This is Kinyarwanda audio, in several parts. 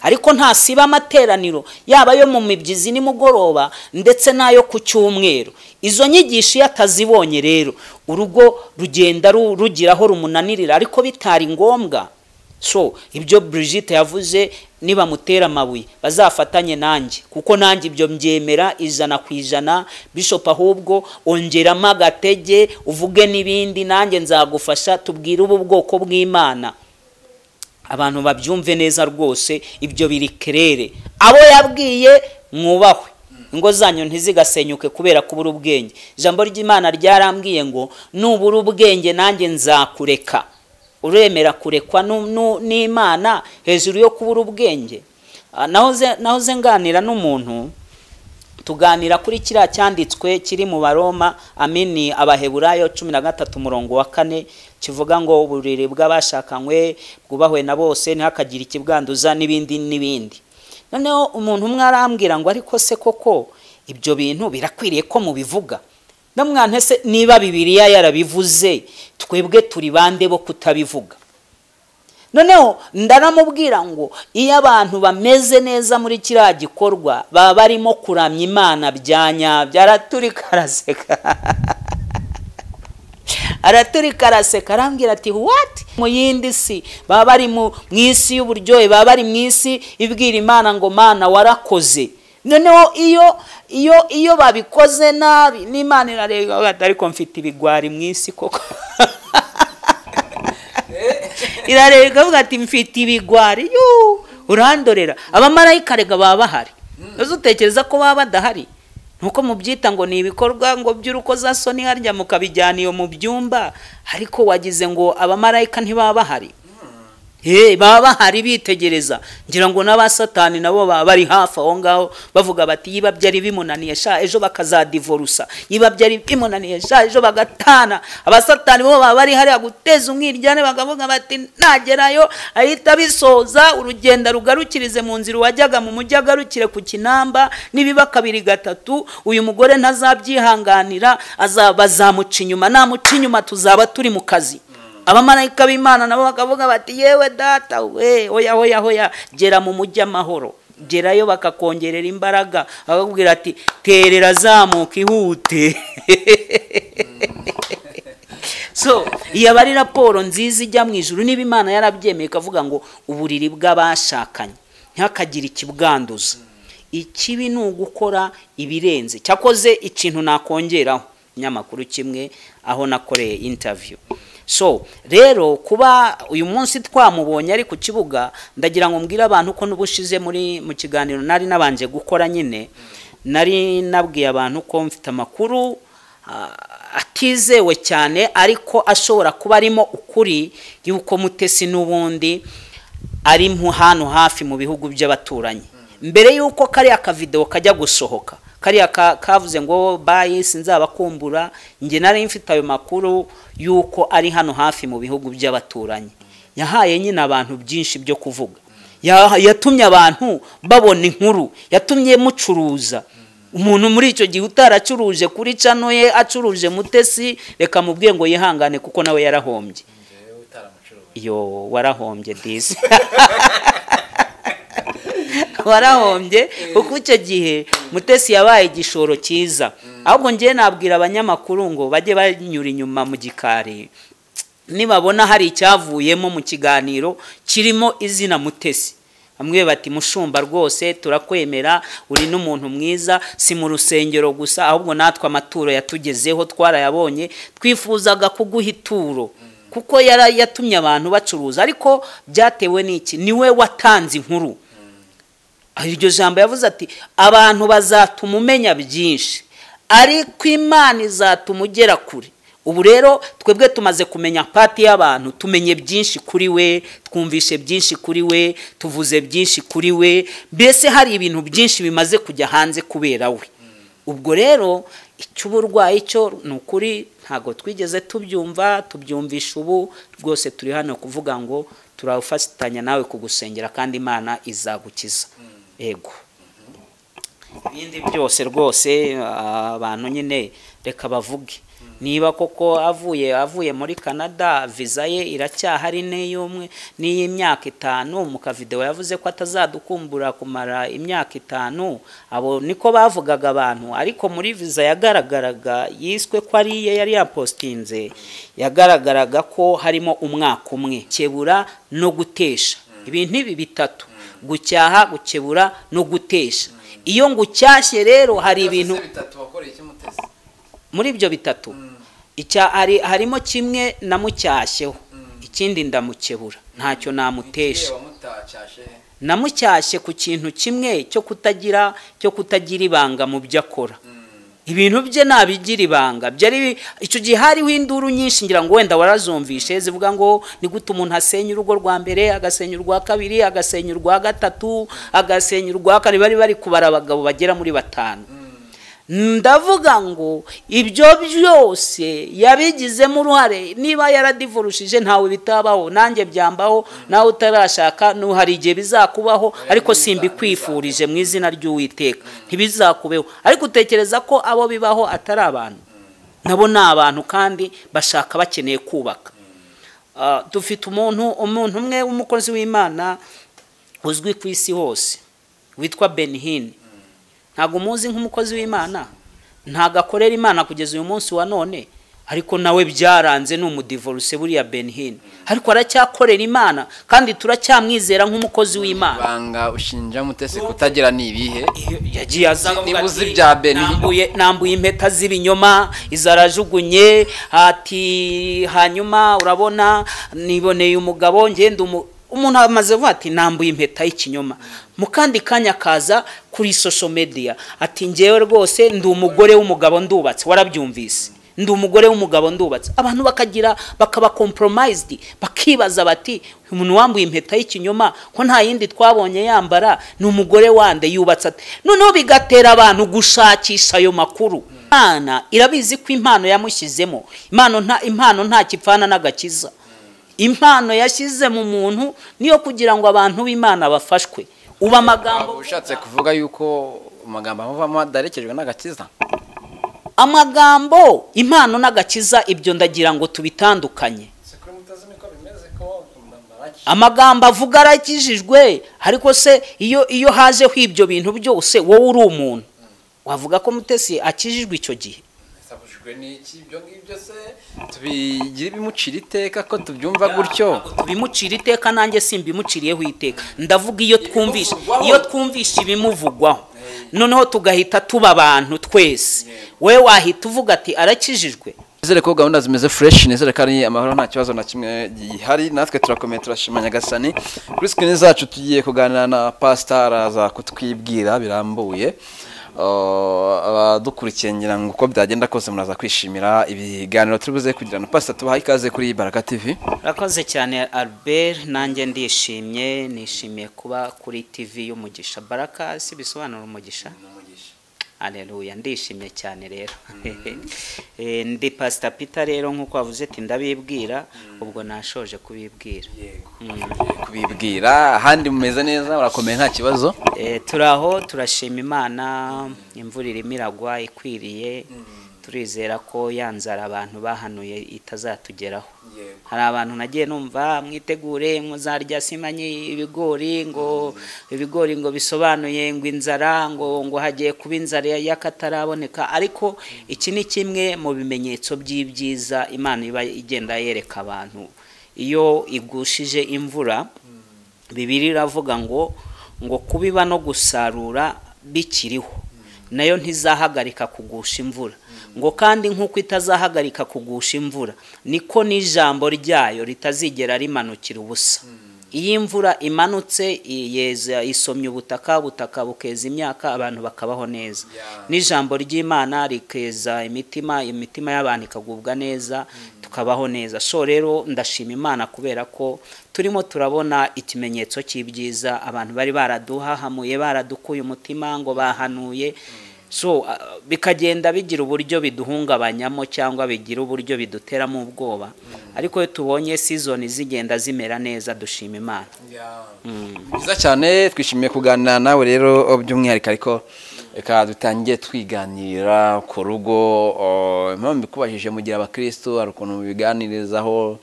ariko ntasiba amateraniro yaba ayo mu mibyizi nimugoroba ndetse n'ayo ku cyumweru izo nyigisho iyo atazibonye rero urugo rugenda rugira aho rumunanirira ariko bitari ngombwa so ibyo Brigitte yavuze nibamutera amabuye bazafatanye nanjye kuko nanjye ibyo mbyemera ijana ku ijana bishop ahubwo ongeramo agatege uvuge n'ibindi nanjye nzagufasha tubwire ubu bwoko bw'imana abantu babyumve neza rwose ibyo biri kerere abo yabwiye mwubahwe ingo zanyu ntizigasenyuke kubera kubura ubwenge ijambo ry'imana ryarambwiye ngo nubura ubwenge nanjye nzakureka uremera kurekwa n'imana hejuru yo kubura ubwenge nahoze nganira n'umuntu tuganira kuri kiriya cyanditswe kiri mu baroma amini abaheburayo cumi na gatatu umurongo wa kane kivuga ngo uburiri bw'abashakanywe bwubahwe na bose ntihakagire ikibwanduza n'ibindi n'ibindi noneho umuntu umwe arambwira ngo ariko se koko ibyo bintu birakwiriye ko mubivuga namwana se niba bibiriya yarabivuze twebwe turi bande bo kutabivuga noneho ndaramubwira ngo iyo abantu bameze neza muri kiriya gikorwa baba barimo kuramya imana bya nyabyo araturika araseka araturika araseka arambwira ati wati mu yindi si baba bari mu isi y'uburyohe baba bari mu isi ibwira imana ngo mana warakoze noneho iyo iyo iyo babikoze nabi n'imana irareba ariko mfite ibigwari mu isi koko irareba ikavuga ati mfite ibigwari urandorera abamarayika rega baba bahari uzi utekereza ko baba badahari nuko mubyita ngo ni ibikorwa ngo by'urukozasoni harya mukabijyana iyo mu byumba ariko wagize ngo abamarayika ntibaba bahari baba bahari bitegereza ngira ngo n'abasatani nabo baba bari hafi aho ngaho bavuga bati yiba byari bimunaniye sha ejo bakazadivorusa yiba byari bimunaniye sha ejo bagatana abasatani bo baba bari hariya guteza umwiryane bakavuga bati nagerayo ahita bisoza urugendo rugarukirize mu nzira wajyaga mu mujyi agarukire ku kinamba nibiba kabiri gatatu uyu mugore ntazabyihanganira bazamuca inyuma namuca inyuma tuzaba turi mu kazi abamarayika b'imana nabo bakavuga bati yewe data we oya oya oya gera mu mujyi amahoro gerayo bakakongerera imbaraga bakakubwira ati terera zamuka ihute so iyo aba ari raporo nziza ijya mu ijoro niba imana yarabyemeye ikavuga ngo uburiri bw'abashakanye ntihakagire ikibwanduza ikibi ni ugukora ibirenze cyakoze ikintu nakongeraho ikinyamakuru kimwe aho nakoreye intaviyu so rero kuba uyu munsi twamubonye ari ku kibuga ndagira ngo mbwire abantu ko n'ubushize muri mu kiganiro nari nabanje gukora nyine nari nabwiye abantu ko mfite amakuru atizewe cyane ariko ashobora kuba arimo ukuri y'uko mutesi n'ubundi ari hano hafi mu bihugu by'abaturanyi mbere y'uko kariya kavidewo kajya gusohoka kariya kavuze ngo bayi sinzabakumbura njye nari mfite ayo makuru y'uko ari hano hafi mu bihugu by'abaturanyi yahaye nyine abantu byinshi byo kuvuga yatumye abantu babona inkuru yatumye mucuruza umuntu muri icyo gihe utaracuruje kuri cano ye acuruje mutesi reka mubwiye ngo yihangane kuko nawe yarahombye iyo warahombye disi warahombye kuko icyo gihe mutesi yabaye igishoro cyiza ahubwo ngewe nabwira abanyamakuru ngo bajye banyura inyuma mu gikari nibabona hari icyavuyemo mu kiganiro kirimo izina mutesi bamwe bati mushumba rwose turakwemera uri n'umuntu mwiza si mu rusengero gusa ahubwo natwe amaturo yatugezeho twarayabonye twifuzaga kuguha ituro kuko yatumye abantu bacuruza ariko byatewe n'iki niwe watanze inkuru iryo jambo yavuze ati abantu bazatuma umenya byinshi ariko imana izatuma ugera kure ubu rero twebwe tumaze kumenya pati y'abantu tumenye byinshi kuri we twumvishe byinshi kuri we tuvuze byinshi kuri we mbese hari ibintu byinshi bimaze kujya hanze kubera we ubwo rero icy'uburwayi cyo ni ukuri ntabwo twigeze tubyumva tubyumvisha ubu rwose turi hano kuvuga ngo turafatanya nawe kugusengera kandi imana izagukiza ego ibindi byose rwose abantu nyine reka bavuge niba koko avuye avuye muri canada viza ye iracyahari n'iy'umwe n'iy'imyaka itanu mu kavidewo yavuze ko atazadukumbura kumara imyaka itanu abo niko bavugaga abantu ariko muri viza yagaragaraga yiswe ko ari iye yari yapositinze yagaragaraga ko harimo umwaka umwe kebura no gutesha ibintu ibi bitatu gucyaha gukebura no gutesha iyo ngucyashye rero hari ibintu muri ibyo bitatu harimo kimwe namucyashyeho ikindi ndamukebura ntacyo namutesha namucyashye ku kintu kimwe cyo kutagira cyo kutagira ibanga mu byo akora ibintu bye nabigira ibanga byari icyo gihe hariho induru nyinshi ngira ngo wenda warazumvishe zivuga ngo ni gute umuntu asenya urugo rwa mbere agasenya urwa kabiri agasenya urwa gatatu agasenya urwa kane bari bari kubara abagabo bagera muri batanu ndavuga ngo ibyo byose yabigizemo uruhare niba yaradivurushije ntawe bitabaho nanjye byambaho nawe utarashaka hari igihe bizakubaho ariko simbikwifurije mu izina ry'uwiteka ntibizakubeho ariko utekereza ko abo bibaho atari abantu nabo ni abantu kandi bashaka bakeneye kubaka dufite umuntu umuntu umwe w'umukozi w'imana uzwi ku isi hose witwa benihini ntabwo umuzi nk'umukozi w'imana ntabwo akorera imana kugeza uyu munsi wa none ariko nawe byaranze ni umudivoruse buriya benihini ariko aracyakorera imana kandi turacyamwizera nk'umukozi w'imana ibanga ushinja mutesi kutagira ni ibihe yagiye azana Nibuze ibya Benihini. nambuye impeta z'ibinyoma izarajugunye ati hanyuma urabona niboneye umugabo ngenda umu umuntu amaze avuga ati nambuye impeta y'ikinyoma mu kandi kanya akaza kuri social media ati ngewe rwose ndi umugore w'umugabo ndubatse warabyumvise ndi umugore w'umugabo ndubatse abantu bakagira bakaba compromised bakibaza bati "Uyu muntu wambuye impeta y'ikinyoma ko nta yindi twabonye yambara ni umugore wande yubatse ate noneho bigatera abantu gushakisha ayo makuru imana irabizi ko impano yamushyizemo impano nta impano nta kipfana n'agakiza impano yashyize mu muntu niyo kugira ngo abantu b'imana bafashwe ubu amagambo Waba ushatse kuvuga yuko amagambo amuvamo adaherekejwe n'agakiza amagambo impano n'agakiza ibyo ndagira ngo tubitandukanye amagambo avuga arakijijwe ariko se iyo iyo hajeho ibyo bintu byose wowe uri umuntu wavuga ko mutesi akijijwe icyo gihe sabujwe n'iki ibyo ngibyo se tubigire bimucira iteka ko tubyumva gutyo bimucira iteka nanjye simbimuciriyeho iteka ndavuga iyo twumvisha iyo twumvisha ibimuvugwaho noneho tugahita tuba abantu twese wowe wahita uvuga ati arakijijwe nizere ko gahunda zimeze fureshi nizere ko ari amahoro nta kibazo na kimwe gihari natwe turakomeye turashima nyagasani kuri sikini zacu tugiye kuganira na pasitari aza kutwibwira birambuye Uh, abadukurikiye ngira ngo uko byagenda kose muraza kwishimira ibiganiro turi buze kugira na pasita tubaha ikaze kuri baraka tv urakoze cyane albert nanjye ndishimye nishimiye kuba kuri tv y'umugisha baraka si bisobanura umugisha Aleluya ndishimye cyane rero Eh, ndi pasita pita rero nk'uko wavuze ati ndabibwira ubwo nashoje kubibwira kubibwira ahandi mumeze neza murakomeye nta kibazo Eh, turi aho turashima imana imvura irimo iragwa ikwiriye turizera ko ya nzara abantu bahanuye itazatugeraho hari abantu nagiye numva mwitegure muzarya simanyi ibigori ngo ibigori ngo bisobanuye ngo inzara ngo ngo hagiye kuba inzara y'akataraboneka ariko iki ni kimwe mu bimenyetso by'ibyiza imana iba igenda yereka abantu iyo igushije imvura bibiri iravuga ngo ngo kubiba no gusarura bikiriho nayo ntizahagarika kugusha imvura ngo kandi nk'uko itazahagarika kugusha imvura niko n'ijambo ryayo ritazigera rimanukira ubusa iyo imvura imanutse yeza isomye ubutaka ubutaka bukeza imyaka abantu bakabaho neza n'ijambo ry'imana rikeza imitima imitima y'abantu ikagubwa neza tukabaho neza so rero ndashima imana kubera ko turimo turabona ikimenyetso cy'ibyiza abantu bari baraduhahamuye baradukuye umutima ngo bahanuye so ah, bikagenda bigira uburyo biduhungabanyamo cyangwa bigira uburyo biduteramo ubwoba ariko iyo tubonye sizoni zigenda zimera neza dushima imana byiza cyane twishimiye kuganira nawe rero by'umwihariko ariko reka dutangire twiganirira ku rugo oh, impamvu mbikubajije mu gihe abakristo hari ukuntu biganirizaho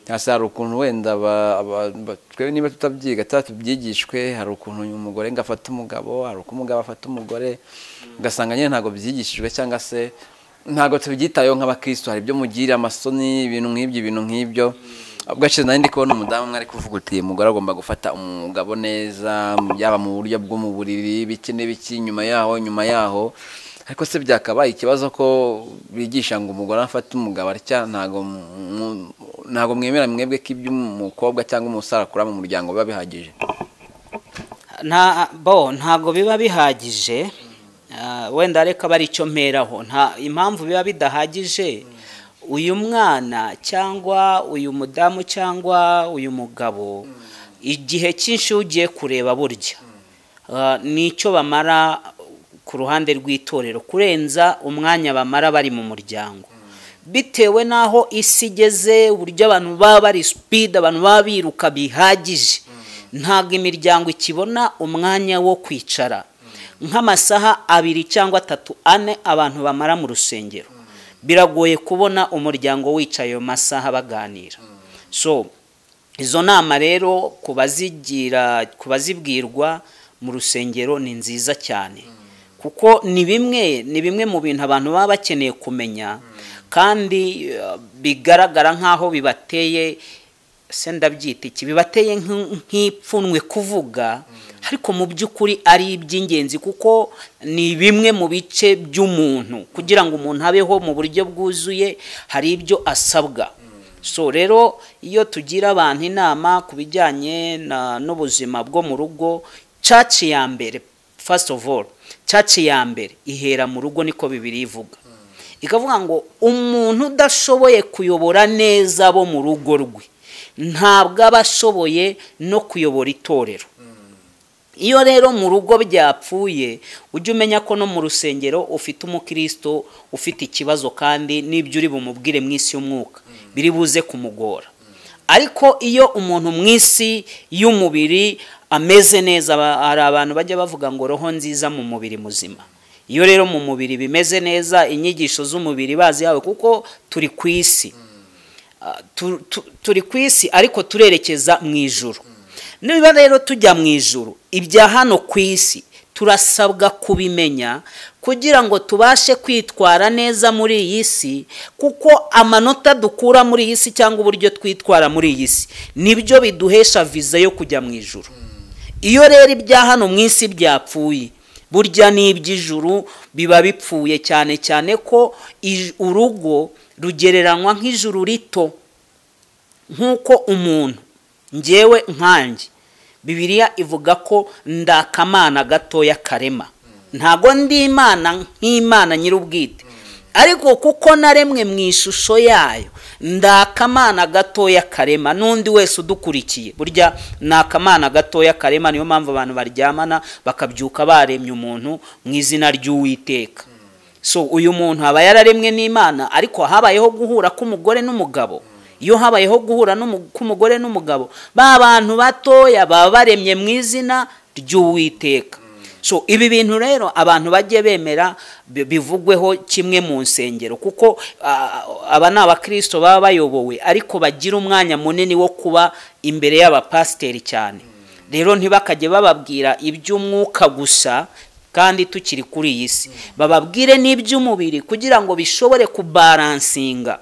cyangwa se hari ukuntu wenda ba- ba- ba- twebwe niba tutabyiga tuba tubyigishwe hari ukuntu uyu mugore ngo afate umugabo hari uko umugabo afata umugore ugasanga nyine ntabwo byigishijwe cyangwa se ntabwo tubyitayeho nk'abakristo hari ibyo mugira amasoni ibintu nk'ibyo ibintu nk'ibyo ubwo hashize nari ndi kubona umudamu umwe ari kuvuga uti uyu mugore agomba gufata umugabo neza yaba mu buryo bwo mu buriri biki n'ibiki inyuma yaho inyuma yaho ariko se byakabaye ikibazo ko bigisha ngo umugore afate umugabo atya ntabwo mu- mu- ntabwo mwemera mwebwe ko ibyo umukobwa cyangwa umusore akura mu muryango biba bihagije nta bo ntabwo biba bihagije Ah, wenda reka aba ari icyo mperaho nta impamvu biba bidahagije uyu mwana cyangwa uyu mudamu cyangwa uyu mugabo igihe cyinshi iyo ugiye kureba burya Ah, ni icyo bamara ku ruhande rw'itorero kurenza umwanya bamara bari mu muryango bitewe n'aho isi igeze uburyo abantu baba bari sipidi abantu baba biruka bihagije ntabwo imiryango ikibona umwanya wo kwicara nk'amasaha abiri cyangwa atatu ane abantu bamara mu rusengero biragoye kubona umuryango wicaye ayo masaha baganira so izo nama rero ku bazigira ku bazibwirwa mu rusengero ni nziza cyane kuko ni bimwe ni bimwe mu bintu abantu baba bakeneye kumenya kandi eh, bigaragara nk'aho bibateye se ndabyita iki bibateye nk'in- nk'ipfunwe kuvuga ariko mu by'ukuri ari iby'ingenzi kuko ni bimwe mu bice by'umuntu kugira ngo umuntu abeho mu buryo bwuzuye hari ibyo asabwa so rero iyo tugira abantu inama ku bijyanye na- n'ubuzima bwo mu rugo caci ya mbere first of all caci ya mbere ihera mu rugo niko bibiri ivuga ikavuga ngo umuntu udashoboye kuyobora neza abo mu rugo rwe ntabwo aba ashoboye no kuyobora itorero iyo rero mu rugo byapfuye ujye umenya ko no mu rusengero ufite umukristo ufite ikibazo kandi n'ibyo uri bumubwire mu isi y'umwuka biri buze kumugora ariko iyo umuntu mu isi y'umubiri ameze neza aba- hari abantu bajya bavuga ngo roho nziza mu mubiri muzima iyo rero mu mubiri bimeze neza inyigisho z'umubiri bazihawe kuko turi ku isi Ah, tu- tu- turi ku isi ariko turerekeza mu ijuru niba rero tujya mu ijuru ibya hano ku isi turasabwa kubimenya kugira ngo tubashe kwitwara neza muri iyi si kuko amanota dukura muri iyi si cyangwa uburyo twitwara muri iyi si nibyo biduhesha viza yo kujya mu ijuru iyo rero ibya hano mu isi byapfuye burya n'iby'ijuru biba bipfuye cyane cyane ko ij- urugo rugereranywa nk'ijuru rito nk'uko umuntu ngewe nkanjye bibiliya ivuga ko ndakamana gatoya karema ntago ndi imana nk'imana nyir'ubwite ariko kuko naremwe mu ishusho yayo ndakamana gatoya karema n'undi wese udukurikiye burya ni akamana gatoya karema niyo mpamvu abantu baryamana bakabyuka baremye umuntu mu izina ry'uwiteka so uyu muntu aba yararemwe n'imana ariko habayeho guhura k'umugore n'umugabo iyo habayeho guhura n'umu- k'umugore n'umugabo ba bantu batoya baba baremye mu izina ry'uwiteka so ibi bintu rero abantu bajye bemera bi- bivugweho kimwe mu nsengero kuko ah, aba ni abakristo baba bayobowe ariko bagira umwanya munini wo kuba imbere y'abapasiteri cyane rero ntibakajye bababwira iby'umwuka gusa kandi tukiri kuri iyi si bababwire n'iby'umubiri kugira ngo bishobore kubaransinga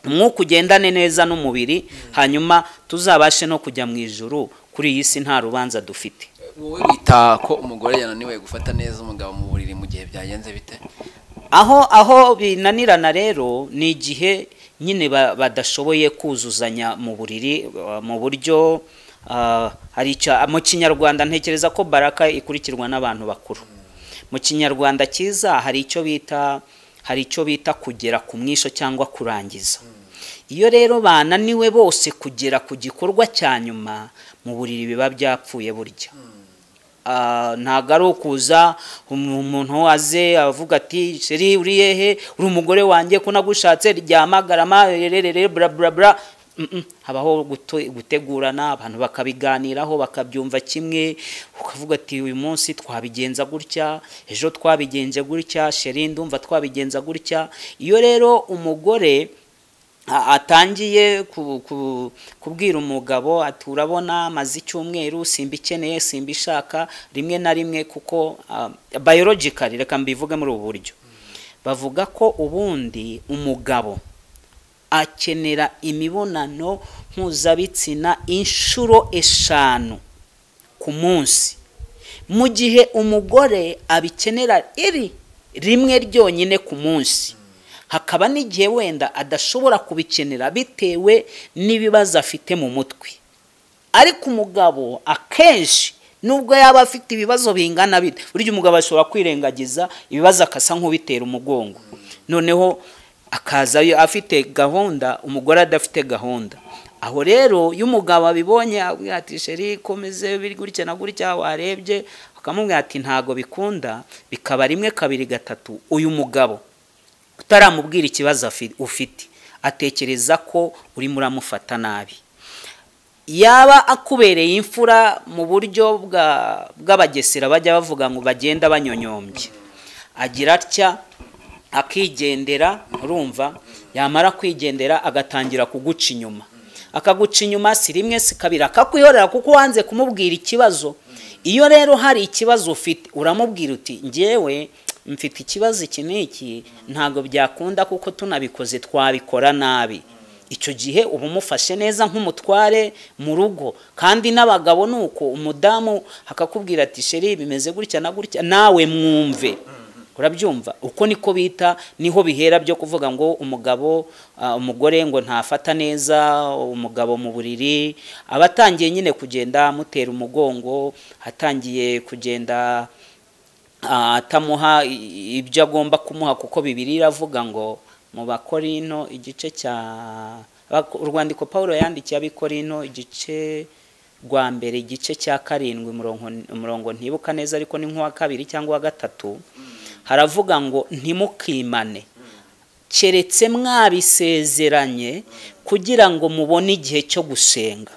umwuka ugendane neza n'umubiri hanyuma tuzabashe no kujya mu ijuru kuri iyi si nta rubanza dufite wowe wita ko umugore yananiwe gufata neza umugabo mu buriri mu gihe byagenze bite aho aho binanirana rero ni igihe nyine ba- badashoboye kuzuzanya mu buriri uh, mu buryo uh, hari icya- mu kinyarwanda ntekereza ko baraka ikurikirwa n'abantu bakuru mu kinyarwanda cyiza hari icyo bita hari icyo bita kugera ku mwisho cyangwa kurangiza iyo rero bananiwe bose kugera ku gikorwa cya nyuma mu buriri biba byapfuye burya Ah, ntabwo ari ukuza um- umuntu aze avuga ati sheri uriyehe uri umugore wanjye ko nagushatse ryamagarama rererere bla bla bla Mm-mm. habaho guto- gutegurana abantu bakabiganiraho bakabyumva kimwe ukavuga ati uyu munsi twabigenza gutya ejo twabigenze gutya sheri ndumva twabigenza gutya iyo rero umugore a- atangiye ku- ku- kubwira umugabo ati urabona maze icyumweru simba ikeneye simba ishaka rimwe na rimwe kuko ah, biologically reka mbivuge muri ubu buryo bavuga ko ubundi umugabo akenera imibonano mpuzabitsina inshuro eshanu ku munsi mu gihe umugore abikenera iri rimwe ryonyine ku munsi hakaba n'igihe wenda adashobora kubikenera bitewe n'ibibazo afite mu mutwe ariko umugabo akenshi nubwo yaba afite ibibazo bingana bite burya umugabo ashobora kwirengagiza ibibazo akasa nk'ubitera umugongo noneho akaza yo afite gahunda umugore adafite gahunda aho rero iyo umugabo abibonye abwira ati sheri komeze biri gutya na gutya warebye akamubwira ati ntago bikunda bikaba rimwe kabiri gatatu uyu mugabo utaramubwira ikibazo afi- ufite atekereza ko urimo uramufata nabi yaba akubereye imfura mu buryo bwa- bw'abagesera bajya bavuga ngo bagenda banyonyombye agira atya akigendera urumva yamara kwigendera agatangira kuguca inyuma akaguca inyuma si rimwe si kabiri akakwihorera kuko wanze kumubwira ikibazo iyo rero hari ikibazo ufite uramubwira uti njyewe mfite ikibazo iki n'iki ntabwo byakunda kuko tunabikoze twabikora nabi icyo gihe uba umufashe neza nk'umutware mu rugo kandi n'abagabo ni uko umudamu akakubwira ati sheri bimeze gutya na gutya nawe mwumve urabyumva uko niko bita niho bihera byo kuvuga ngo umugabo ah, umugore ngo ntafata neza umugabo mu buriri aba atangiye nyine kugenda amutera umugongo atangiye kugenda ah, atamuha i- ibyo agomba kumuha kuko bibiri iravuga ngo mu bakorino igice cya bak- urwandiko paul yandikiye abikorino igice rwa mbere igice cya karindwi umurongo umurongo ntibuka neza ariko ni nk'uwa kabiri cyangwa uwa gatatu haravuga ngo ntimukimane keretse mwabisezeranye kugira ngo mubone igihe cyo gusenga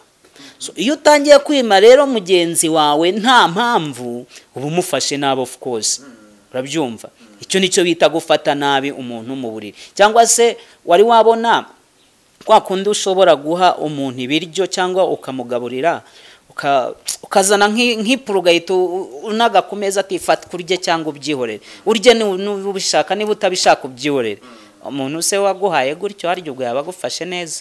So, iyo utangiye kwima rero mugenzi wawe nta mpamvu uba umufashe nabi of course urabyumva icyo nicyo bita gufata nabi umuntu mu buriri cyangwa se wari wabona kwa kundi ushobora guha umuntu ibiryo cyangwa ukamugaburira uka- ukazana nk'i- nk'ipuru ugahita u- unaga ku meza ati fata urye cyangwa ubyihorere urye ni- niba ubishaka niba utabishaka ubyihorere umuntu se waguhaye gutyo harya ubwo yaba agufashe neza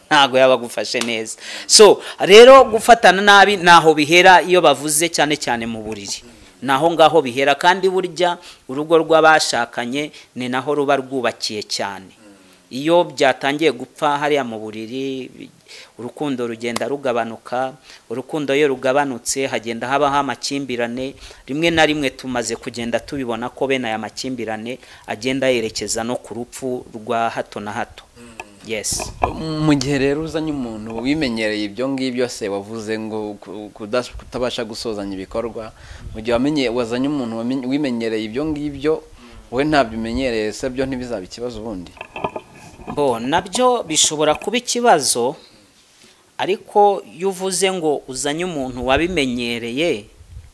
ntabwo yaba agufashe neza so rero gufatana nabi ntaho bihera iyo bavuze cyane cyane mu buriri naho ngaho bihera kandi burya urugo rw'abashakanye ni naho ruba rwubakiye cyane iyo byatangiye gupfa hariya mu buriri bi- urukundo rugenda rugabanuka urukundo iyo rugabanutse hagenda habaho amakimbirane rimwe na rimwe tumaze kugenda tubibona ko bene aya makimbirane agenda yerekeza no ku rupfu rwa hato na hato yes mu gihe rero uzanye umuntu wimenyereye ibyo ngibyo se wavuze ngo ku- kudas- kutabasha gusozanya ibikorwa mu gihe wamenye wazanye umuntu wamenye- wimenyereye ibyo ngibyo wowe ntabyo umenyereye se byo ntibizaba ikibazo ubundi bo nabyo bishobora kuba ikibazo ariko iyo uvuze ngo uzanye umuntu wabimenyereye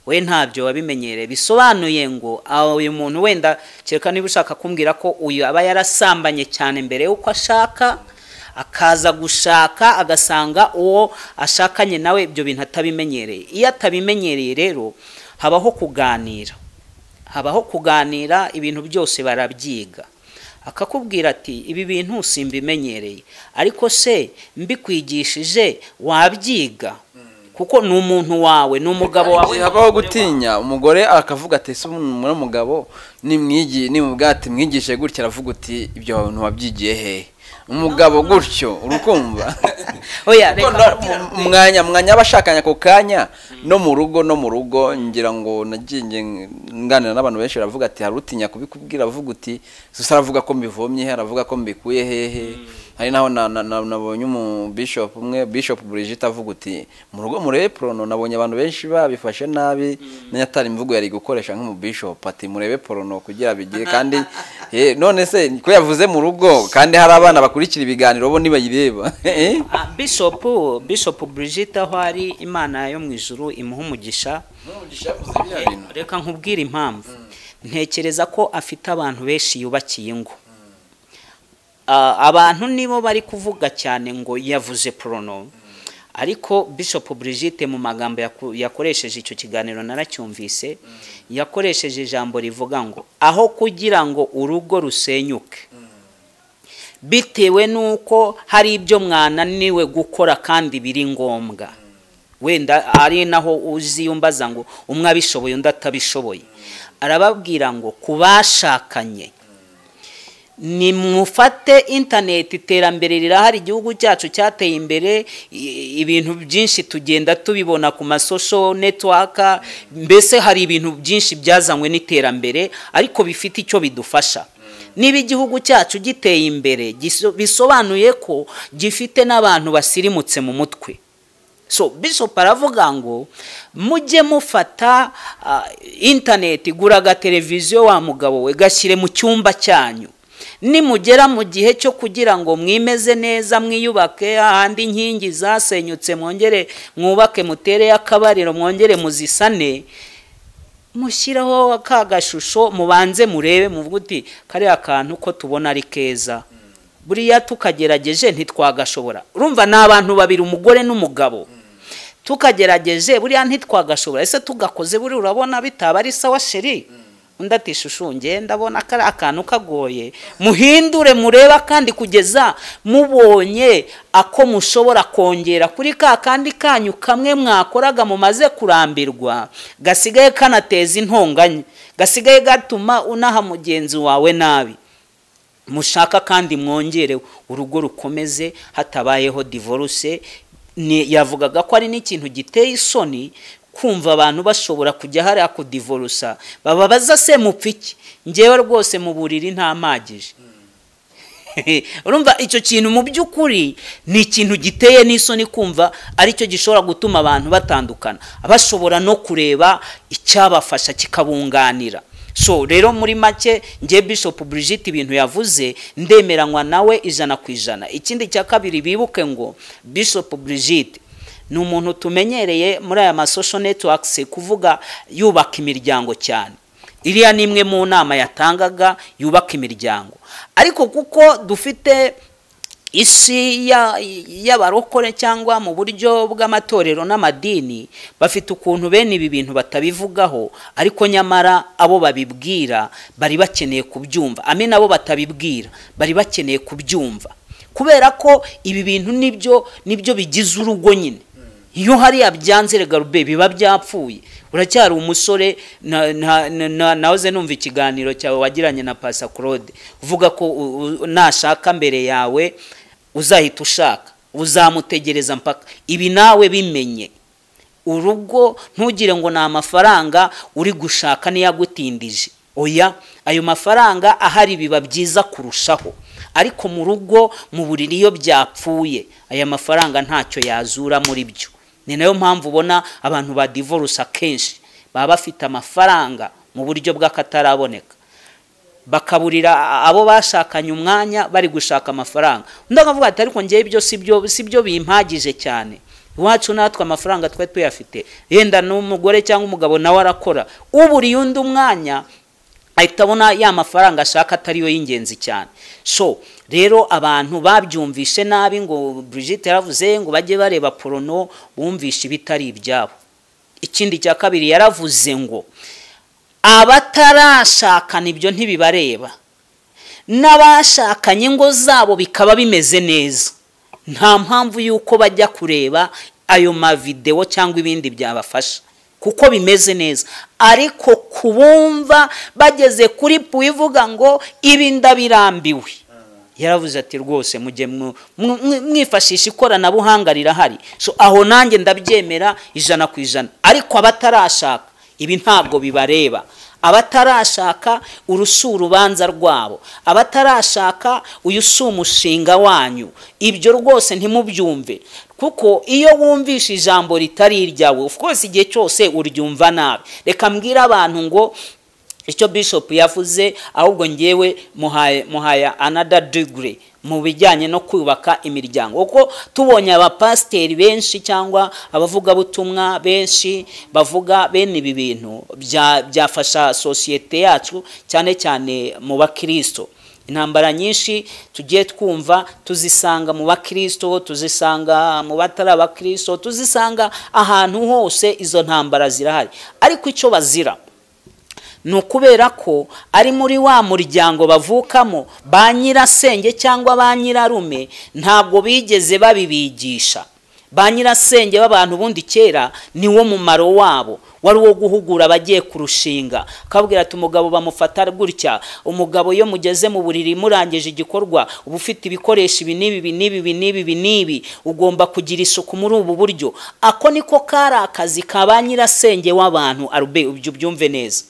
we ntabyo wabimenyereye bisobanuye ngo aho uyu muntu wenda kereka niba ushaka kumbwira ko uyu aba yarasambanye cyane mbere y'uko ashaka akaza gushaka agasanga uwo ashakanye nawe ibyo bintu atabimenyereye iyo atabimenyereye rero habaho kuganira habaho kuganira ibintu byose barabyiga akakubwira ati ibi bintu simbimenyereye ariko se mbikwigishije wabyiga kuko ni umuntu wawe ni umugabo wawe Igihe habaho gutinya umugore akavuga ati se umuntu mugabo nimwigi nimubwate mwigishe gutya aravuga uti ibyo abantu wabyigiye hehe umugabo gutyo urukumva Oya, Kuko reka no- mbabwire. mu- umwanya mwanya abashakanye ako kanya no mu rugo no mu rugo ngira ngo nagiye nganira n'abantu benshi baravuga ati hari utinya kubikubwira avuga uti gusa aravuga ko mbivomye he aravuga ko mbikuye hehe hari naho na- na- na- nabonye umu bishop umwe bishop Brigitte avuga uti mu rugo murebe porono nabonye abantu benshi babifashe nabi nanjye atari imvugo yari gukoresha nk'umu bishop ati murebe porono kugira bigire kandi eh, none se ko yavuze mu rugo kandi hari abana bakurikira ibiganiro bo nibayireba Eh? Ah, bishop bishop Brigitte aho ari imana yo mu ijuru imuha umugisha N'umugisha yavuze biriya bintu. reka nkubwire impamvu ntekereza ko afite abantu benshi yubakiye ingo Ah, abantu nibo bari kuvuga cyane ngo yavuze porono ariko bishop Brigitte mu magambo yaku- yakoresheje icyo kiganiro naracyumvise yakoresheje ijambo rivuga ngo aho kugira ngo urugo rusenyuke bitewe n'uko hari ibyo mwananiwe gukora kandi biri ngombwa wenda ari naho uziyumbaza ngo umwe abishoboye undi atabishoboye arababwira ngo ku bashakanye nimufate interineti iterambere rirahari igihugu cyacu cyateye imbere i- ibintu byinshi tugenda tubibona ku masosho netiwaka mbese hari ibintu byinshi byazanywe n'iterambere ariko bifite icyo bidufasha niba igihugu cyacu giteye imbere giso- bisobanuye ko gifite n'abantu basirimutse mu mutwe so bishop aravuga ngo mujye mufata ah, interineti gura agateleviziyo wa mugabo we gashyire mu cyumba cyanyu nimugera mu gihe cyo kugira ngo mwimeze neza mwiyubake ahandi inkingi zasenyutse mwongere mwubake mutere akabariro mwongere muzisane mushyiraho ka gashusho mubanze murebe muvuge uti kariya kantu ko tubona ari keza buriya tukagerageje ntitwagashobora urumva ni abantu babiri umugore n'umugabo tukagerageje buriya ntitwagashobora ese tugakoze buriya urabona bitaba ari sawa sheri undi ati shushu nge ndabona kariya kantu kagoye muhindure mureba kandi kugeza mubonye ako mushobora kongera kuri ka kandi kanyu kamwe mwakoraga mumaze kurambirwa gasigaye kanateza intonganya gasigaye gatuma unaha mugenzi wawe nabi mushaka kandi mwongere urugo rukomeze hatabayeho divorce Ni- yavugaga ko ari n'ikintu giteye isoni kumva abantu bashobora kujya hariya kudivorusa baba baza se mupfa iki ngewe rwose mu buriri ntamagije urumva icyo kintu mu by'ukuri ni ikintu giteye n'isoni kumva aricyo gishobora gutuma abantu batandukana bashobora no kureba icyabafasha kikabunganira so rero muri make nge bishop Brigitte ibintu yavuze ndemeranywa nawe ijana ku ijana ikindi cya kabiri bibuke ngo bishop Brigitte ni umuntu tumenyereye muri aya masosho netiwakisi kuvuga yubaka imiryango cyane iriya ni imwe mu nama yatangaga yubaka imiryango ariko kuko dufite isi ya- y'abarokore cyangwa mu buryo bw'amatorero n'amadini bafite ukuntu bene ibi bintu batabivugaho ariko nyamara abo babibwira bari bakeneye kubyumva ame nabo batabibwira bari bakeneye kubyumva kubera ko ibi bintu nibyo nibyo bigize urugo nyine iyo hariya byanze rega rube biba byapfuye uracyari umusore na- na- na- na- nahoze numva ikiganiro cyawe wagiranye na pasa claude uvuga ko u- u- nashaka mbere yawe uzahita ushaka uzamutegereza mpaka ibi nawe bimenye urugo ntugire ngo ni amafaranga uri gushaka n'iyagutindije oya ayo mafaranga ahari biba byiza kurushaho ariko mu rugo mu buriri iyo byapfuye aya mafaranga ntacyo yazura muri byo ni nayo mpamvu ubona abantu ba divorce akenshi baba bafite amafaranga mu buryo bw'akataraboneka bakaburira abo bashakanye umwanya bari gushaka amafaranga undi akavuga ati ariko ngewe ibyo si byo si byo bimpagije cyane iwacu natwe amafaranga twe tuyafite yenda n'umugore cyangwa umugabo nawe arakora uburiye undi umwanya ahita abona ya mafaranga ashaka atari yo y'ingenzi cyane so rero abantu babyumvishe nabi ngo Brigitte yaravuze ngo bajye bareba porono bumvishe ibitari ibyabo ikindi cya kabiri yaravuze ngo abatarashakana ibyo ntibibareba n'abashakanye ingo zabo bikaba bimeze neza nta mpamvu y'uko bajya kureba ayo mavidewo cyangwa ibindi byabafasha kuko bimeze neza ariko kubumva bageze kuri puivuga ngo ibi ndabirambiwe yaravuze ati rwose mujye mu- mu- mwi- mwifashisha ikoranabuhanga rirahari so aho nanjye ndabyemera ijana ku ijana ariko abatarashaka ibi ntabwo bibareba abatarashaka urusi urubanza rwabo abatarashaka uyu si umushinga wanyu ibyo rwose ntimubyumve kuko iyo wumvishe ijambo ritari iryawe of course igihe cyose uryumva nabi reka mbwire abantu ngo icyo bishop yavuze ahubwo ngewe muhaye muhaya another degree mu bijyanye no kubaka imiryango kuko tubonye abapasiteri benshi cyangwa abavugabutumwa benshi bavuga bene ibi bintu bya- byafasha sosiyete yacu cyane cyane mu bakristo intambara nyinshi tugiye twumva tuzisanga mu bakristo tuzisanga mu batari abakristo tuzisanga ahantu hose izo ntambara zirahari ariko icyo bazira ni ukubera ko ari muri wa muryango bavukamo ba nyirasenge cyangwa ba nyirarume ntabwo bigeze babibigisha ba nyirasenge b'abantu ubundi kera niwo mumaro wabo wari uwo guhugura abagiye kurushinga akabwira ati umugabo bamufata gutya umugabo iyo mugeze mu buriri murangije igikorwa uba ufite ibikoresho ibi n'ibi ibi n'ibi ibi n'ibi ibi n'ibi ugomba kugira isuku muri ubu buryo ako niko kari akazi ka ba nyirasenge w'abantu arube ibyo ubyumve neza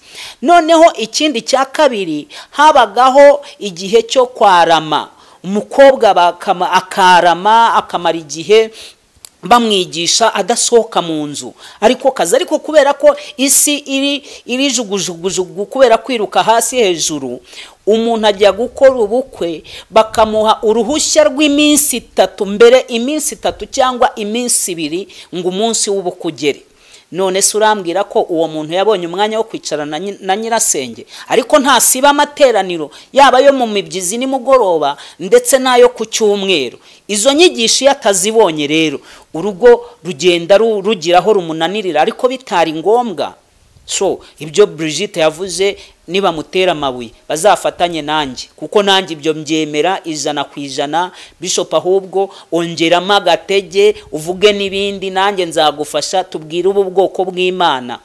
noneho ikindi cya kabiri habagaho igihe cyo kwarama umukobwa bakama- akarama akamara igihe bamwigisha adasohoka mu nzu ariko kazi ariko kubera ko isi iri iri jugujugujugu kubera kwiruka hasi hejuru umuntu ajya gukora ubukwe bakamuha uruhushya rw'iminsi itatu mbere iminsi itatu cyangwa iminsi ibiri ngo umunsi w'ubukwe ugere none se urambwira ko uwo muntu yabonye umwanya wo kwicara na nyi- na nyirasenge ariko ntasiba amateraniro yaba ayo mu mibyizi nimugoroba ndetse n'ayo ku cyumweru izo nyigisho iyo atazibonye rero urugo rugenda ru- rugira aho rumunanirira ariko bitari ngombwa so ibyo Brigitte yavuze nibamutera amabuye bazafatanye nanjye kuko nanjye ibyo mbyemera ijana ku ijana bishop ahubwo ongeramo agatege uvuge n'ibindi nanjye nzagufasha tubwire ubu bwoko bw'imana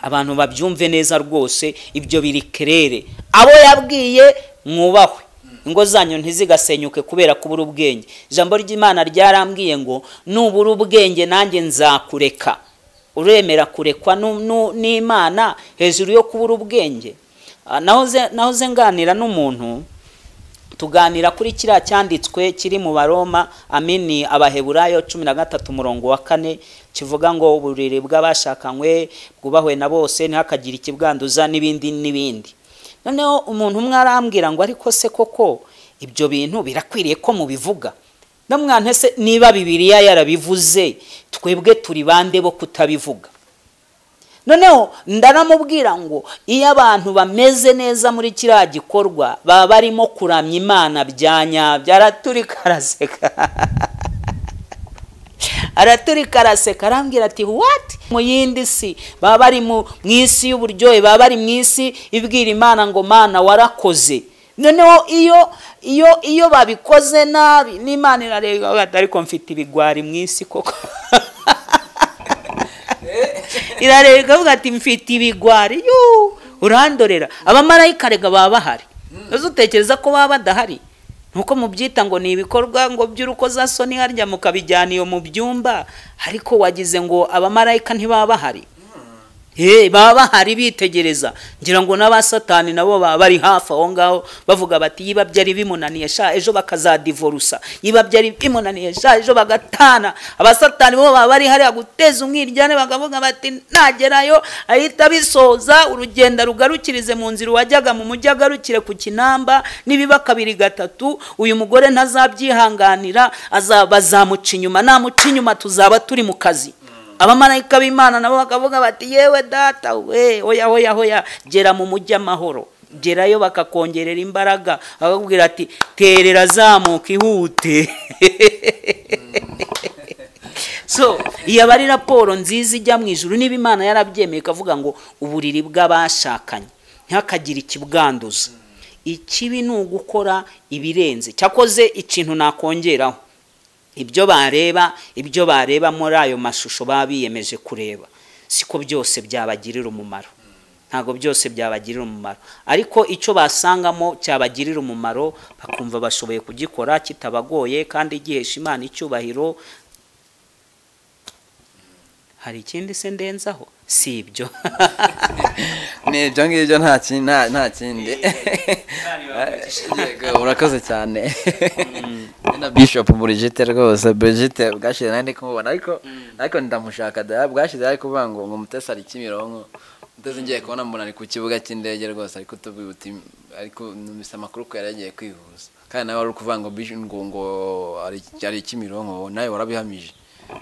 abantu babyumve neza rwose ibyo biri kerere abo yabwiye mwubahwe ingo zanyu ntizigasenyuke kubera kubura ubwenge ijambo ry'imana ryarambwiye ngo nubura ubwenge nanjye nzakureka uremera kurekwa nu- nu- n'imana hejuru yo kubura ubwenge Ah, nahoze nahoze nganira n'umuntu tuganira kuri kiriya cyanditswe kiri mu baroma amini abaheburayo cumi na gatatu umurongo wa kane kivuga ngo uburiri bw'abashakanywe bwubahwe na bose ntihakagire ikibwanduza n'ibindi n'ibindi noneho umuntu umwe arambwira ngo ariko se koko ibyo bintu birakwiriye ko mubivuga namwana se niba bibiliya yarabivuze twebwe turi bande bo kutabivuga noneho ndaramubwira ngo iyo abantu bameze neza muri kiriya gikorwa baba barimo kuramya imana bya nyabyo araturika araseka araturika araseka arambwira ati wati mu yindi si baba bari mu mu isi y'uburyohe baba bari mu isi ibwira imana ngo mana warakoze noneho iyo iyo iyo babikoze nabi n'imana irareba ariko mfite ibigwari mu isi koko irareba ikavuga ati mfite ibigwari yuu urandorera abamarayika rega baba bahari uzi utekereza ko baba badahari nuko mubyita ngo ni ibikorwa ngo by'urukozasoni harya mukabijyana iyo mu byumba ariko wagize ngo abamarayika ntibaba bahari Eh, baba bahari bitegereza ngira ngo n'abasatani nabo baba bari hafi aho ngaho bavuga bati yiba byari bimunaniye sha ejo bakazadivorusa yiba byari bimunaniye sha ejo bagatana abasatani bo baba bari hariya guteza umwiryane bakavuga bati nagerayo ahita bisoza urugendo rugarukirize mu nzira wajyaga mu mujyi agarukire ku kinamba nibiba kabiri gatatu uyu mugore ntazabyihanganira aza- bazamuca inyuma namuca inyuma tuzaba turi mu kazi abamarayika b'imana nabo bakavuga bati yewe data we oya oya oya gera mu mujyi amahoro gerayo bakakongerera imbaraga bakakubwira ati terera zamuka ihute so iyo aba ari raporo nziza ijya mu ijuru niba imana yarabyemeye ikavuga ngo uburiri bw'abashakanye ntihakagire ikibwanduza ikibi ni ugukora ibirenze cyakoze ikintu nakongeraho ibyo bareba ibyo bareba muri ayo mashusho baba biyemeje kureba siko byose byabagirira umumaro ntabwo byose byabagirira umumaro ariko icyo basangamo cyabagirira umumaro bakumva bashoboye kugikora kitabagoye kandi gihesha imana icyubahiro hari ikindi se ndenzaho si ibyo ni ibyo ngibyo nta kindi nta nta kindi Yego, urakoze cyane Ni na bishop burigite rwose burigite bwashize nanjye ndi kumubona ariko ariko ndamushaka da bwashize ari kuvuga ngo ngo mutesi ari kimironko mutesi ngiye kubona mbona ari ku kibuga cy'indege rwose ariko tuvuye uti ariko numvise amakuru ko yari yagiye kwivuza kandi nawe wari uri kuvuga ngo bish- ngo ngo ari- ari kimironko nawe warabihamije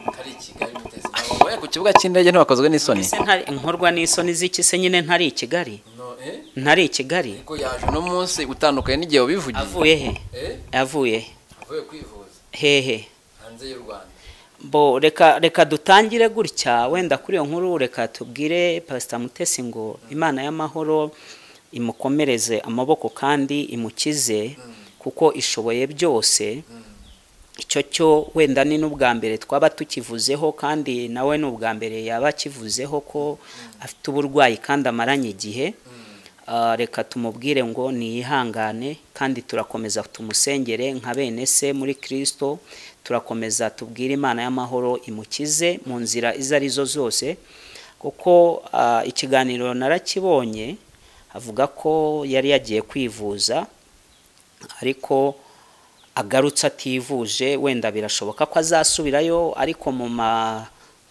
ko ari i kigali mutesi Ngo, "Oya, ku kibuga cy'indege ntibakozwe n'isoni Ese ntari- inkorwa n'isoni z'iki se nyine ntari i kigali No, eh? ntari i kigali Ariko yaje uno munsi utandukanye n'igihe wabivugiye avuye he Eh? avuye he? avuye kwivuza hehe hanze y'u Rwanda bo reka reka dutangire gutya wenda kuri iyo nkuru reka tubwire pasita mutesi ngo imana y'amahoro imukomereze amaboko kandi imukize kuko ishoboye byose icyo cyo wenda ni n'ubwa mbere twaba tukivuzeho kandi nawe ni ubwa mbere yaba akivuzeho ko afite uburwayi kandi amaranye igihe Ah, reka tumubwire ngo niyihangane kandi turakomeza tumusengere nka bene se muri kirisito turakomeza tubwire imana y'amahoro imukize mu nzira izo ari zo zose kuko ah, ikiganiro narakibonye avuga ko yari yagiye kwivuza ariko agarutse ativuje wenda birashoboka ko azasubirayo ariko mu ma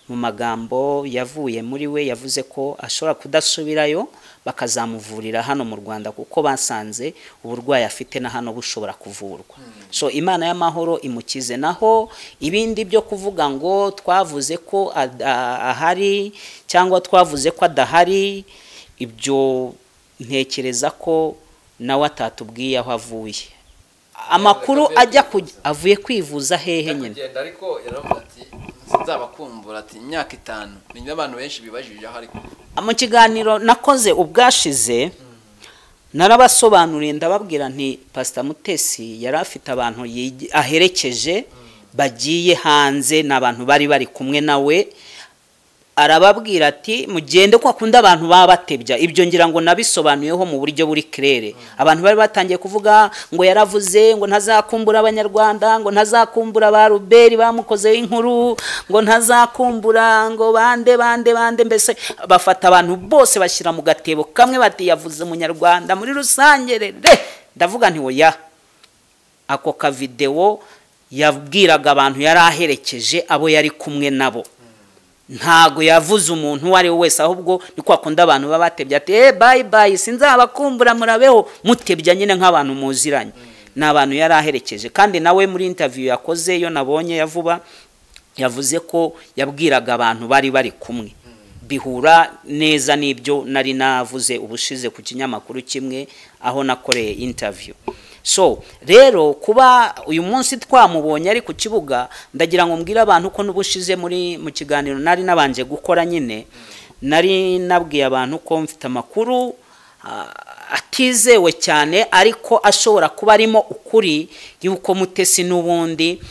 mu magambo yavuye muri we yavuze ko ashobora kudasubirayo bakazamuvurira hano mu Rwanda kuko basanze uburwayi afite na hano bushobora kuvurwa so imana y'amahoro imukize naho ibindi byo kuvuga ngo twavuze ko ad- a- ahari cyangwa twavuze ko adahari ibyo ntekereza ko nawe atatubwiye aho avuye amakuru avuye ajya ku kwivuza. avuye kwivuza hehe nyine kugenda ariko yaravuga ati nzabakumbura ati imyaka itanu ni abantu benshi bibajije aho ariko mu kiganiro nakoze ubwashize narabasobanuriye ndababwira nti pasita mutesi yari afite abantu yigi- aherekeje bagiye hanze ni abantu bari bari kumwe nawe arababwira ati mugende kwa kundi abantu baba batebya ibyo ngira ngo nabisobanuyeho mu buryo buri kirere abantu bari batangiye kuvuga ngo yaravuze ngo ntazakumbura abanyarwanda ngo ntazakumbura ba ruberi bamukozeho inkuru ngo ntazakumbura ngo bande bande bande mbese bafata abantu bose bashyira mu gatebo kamwe bati yavuze umunyarwanda muri rusange rere ndavuga nti oya ako kavidewo yabwiraga abantu yari aherekeje abo yari kumwe nabo ntago yavuze umuntu uwo ari we wese ahubwo ni kwa kundi abantu baba batebye ati eee bayi bayi sinzabakumbura murabeho mutebya nyine nk'abantu muziranye ni abantu yari aherekeje kandi nawe muri intaviyu yakoze iyo nabonye ya vuba yavuze ko yabwiraga abantu bari bari kumwe bihura neza n'ibyo nari navuze ubushize ku kinyamakuru kimwe aho nakoreye interview so rero kuba uyu munsi twamubonye ari ku kibuga ndagira ngo mbwire abantu ko n'ubushize muri mu kiganiro nari nabanje gukora nyine nari nabwiye abantu ko mfite amakuru ah, atizewe cyane ariko ashobora kuba arimo ukuri y'uko mutesi n'ubundi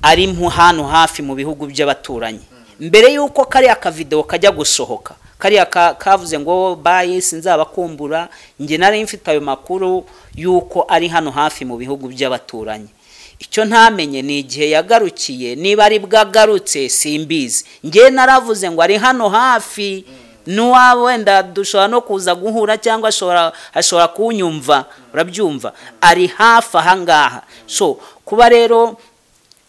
ari mu hantu hafi mu bihugu by'abaturanyi mbere y'uko kariya kavidewo kajya gusohoka kariya ka- kavuze ngo bayi sinzabakumbura njye nari mfite ayo makuru y'uko ari hano hafi mu bihugu by'abaturanyi icyo ntamenye ni igihe yagarukiye niba ari bwagarutse simbizi njye naravuze ngo ari hano hafi n'uwabo wenda dushobora no kuza guhura cyangwa ashobora ashobora kuwunyumva urabyumva ari hafi aha ngaha so kuba rero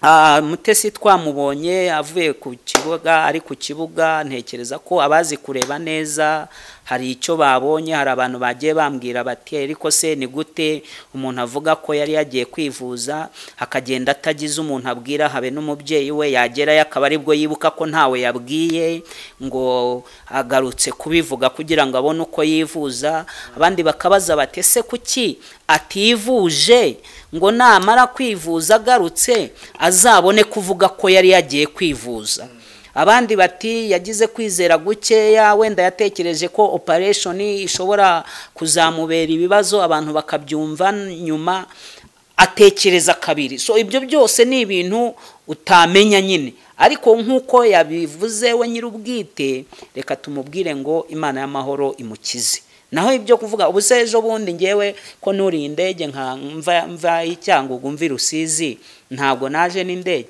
Ah, mutesi twamubonye avuye ku kibuga ari ku kibuga ntekereza ko abazi kureba neza hari icyo babonye hari abantu bagiye bambwira bati ariko se ni gute umuntu avuga ko yari yagiye kwivuza akagenda atagize umuntu abwira habe n'umubyeyi we yagerayo akaba aribwo yibuka ko ntawe yabwiye ngo agarutse kubivuga kugira ngo abone uko yivuza abandi bakabaza bati ese kuki ativuje ngo namara kwivuza agarutse azabone kuvuga ko yari yagiye kwivuza abandi bati yagize kwizera gukeya wenda yatekereje ko operation ishobora kuzamubera ibibazo abantu bakabyumva nyuma atekereza kabiri so ibyo byose ni ibintu utamenya nyine ariko nk'uko yabivuze we nyir'ubwite reka tumubwire ngo imana y'amahoro imukize naho ibyo kuvuga ubu se ejo bundi ngewe ko nuriye indege nka mva mva icyangugu mvi rusizi ntabwo naje n'indege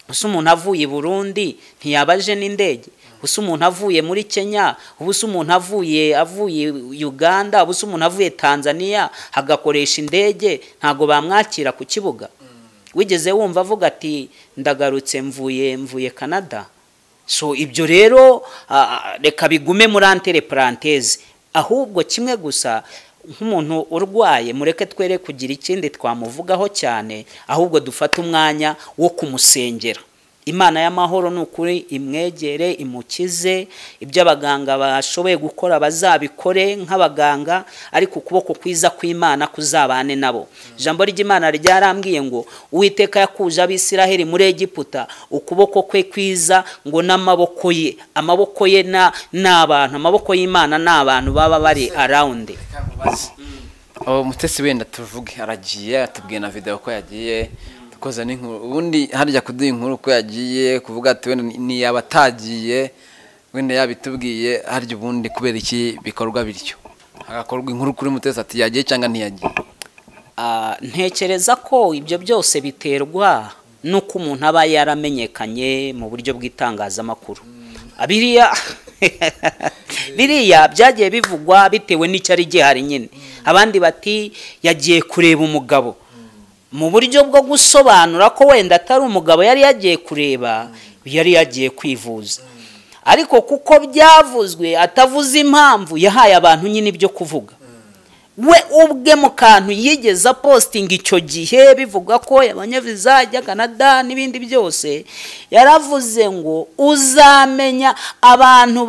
gusa umuntu avuye i burundi ntiyaba aje n'indege ubusa umuntu avuye muri kenya ubusa umuntu avuye avuye uganda ubusa umuntu avuye tanzania agakoresha indege ntabwo bamwakira ku kibuga wigeze wumva avuga ati ndagarutse mvuye mvuye canada so ibyo rero reka bigume muri antere paranteze ahubwo kimwe gusa nk'umuntu urwaye mureke twere kugira ikindi twamuvugaho cyane ahubwo dufate umwanya wo kumusengera imana y'amahoro ni ukuri imwegere imukize ibyo abaganga bashoboye gukora bazabikore nk'abaganga ariko ukuboko kwiza kw'imana kuzabane nabo ijambo ry'imana ryarambwiye ngo uwiteka yakuje abisiraheli muri egiputa ukuboko kwe kwiza ngo n'amaboko ye amaboko ye ni abantu amaboko y'imana ni abantu baba bari arawundi umutesi wenda tuvuge aragiye atubwiye na videwo ko yagiye koza n'inkuru ubundi harya kuduha inkuru ko yagiye kuvuga ati wenda ntiyaba atagiye wenda yabitubwiye harya ubundi kubera iki bikorwa bityo hagakorwa inkuru kuri mutesi ati yagiye cyangwa ntiyagiye ntekereza ko ibyo byose biterwa n'uko umuntu aba yaramenyekanye mu buryo bw'itangazamakuru biriya biriya byagiye bivugwa bitewe n'icyari gihari nyine abandi bati yagiye kureba umugabo mu buryo bwo gusobanura ko wenda atari umugabo yari yagiye kureba yari yagiye kwivuza ariko kuko byavuzwe atavuze impamvu yahaye abantu nyine ibyo kuvuga we ubwe mu kantu yigeze apositinga icyo gihe bivuga ko abanyaviza ajya canada n'ibindi byose yaravuze ngo uzamenya abantu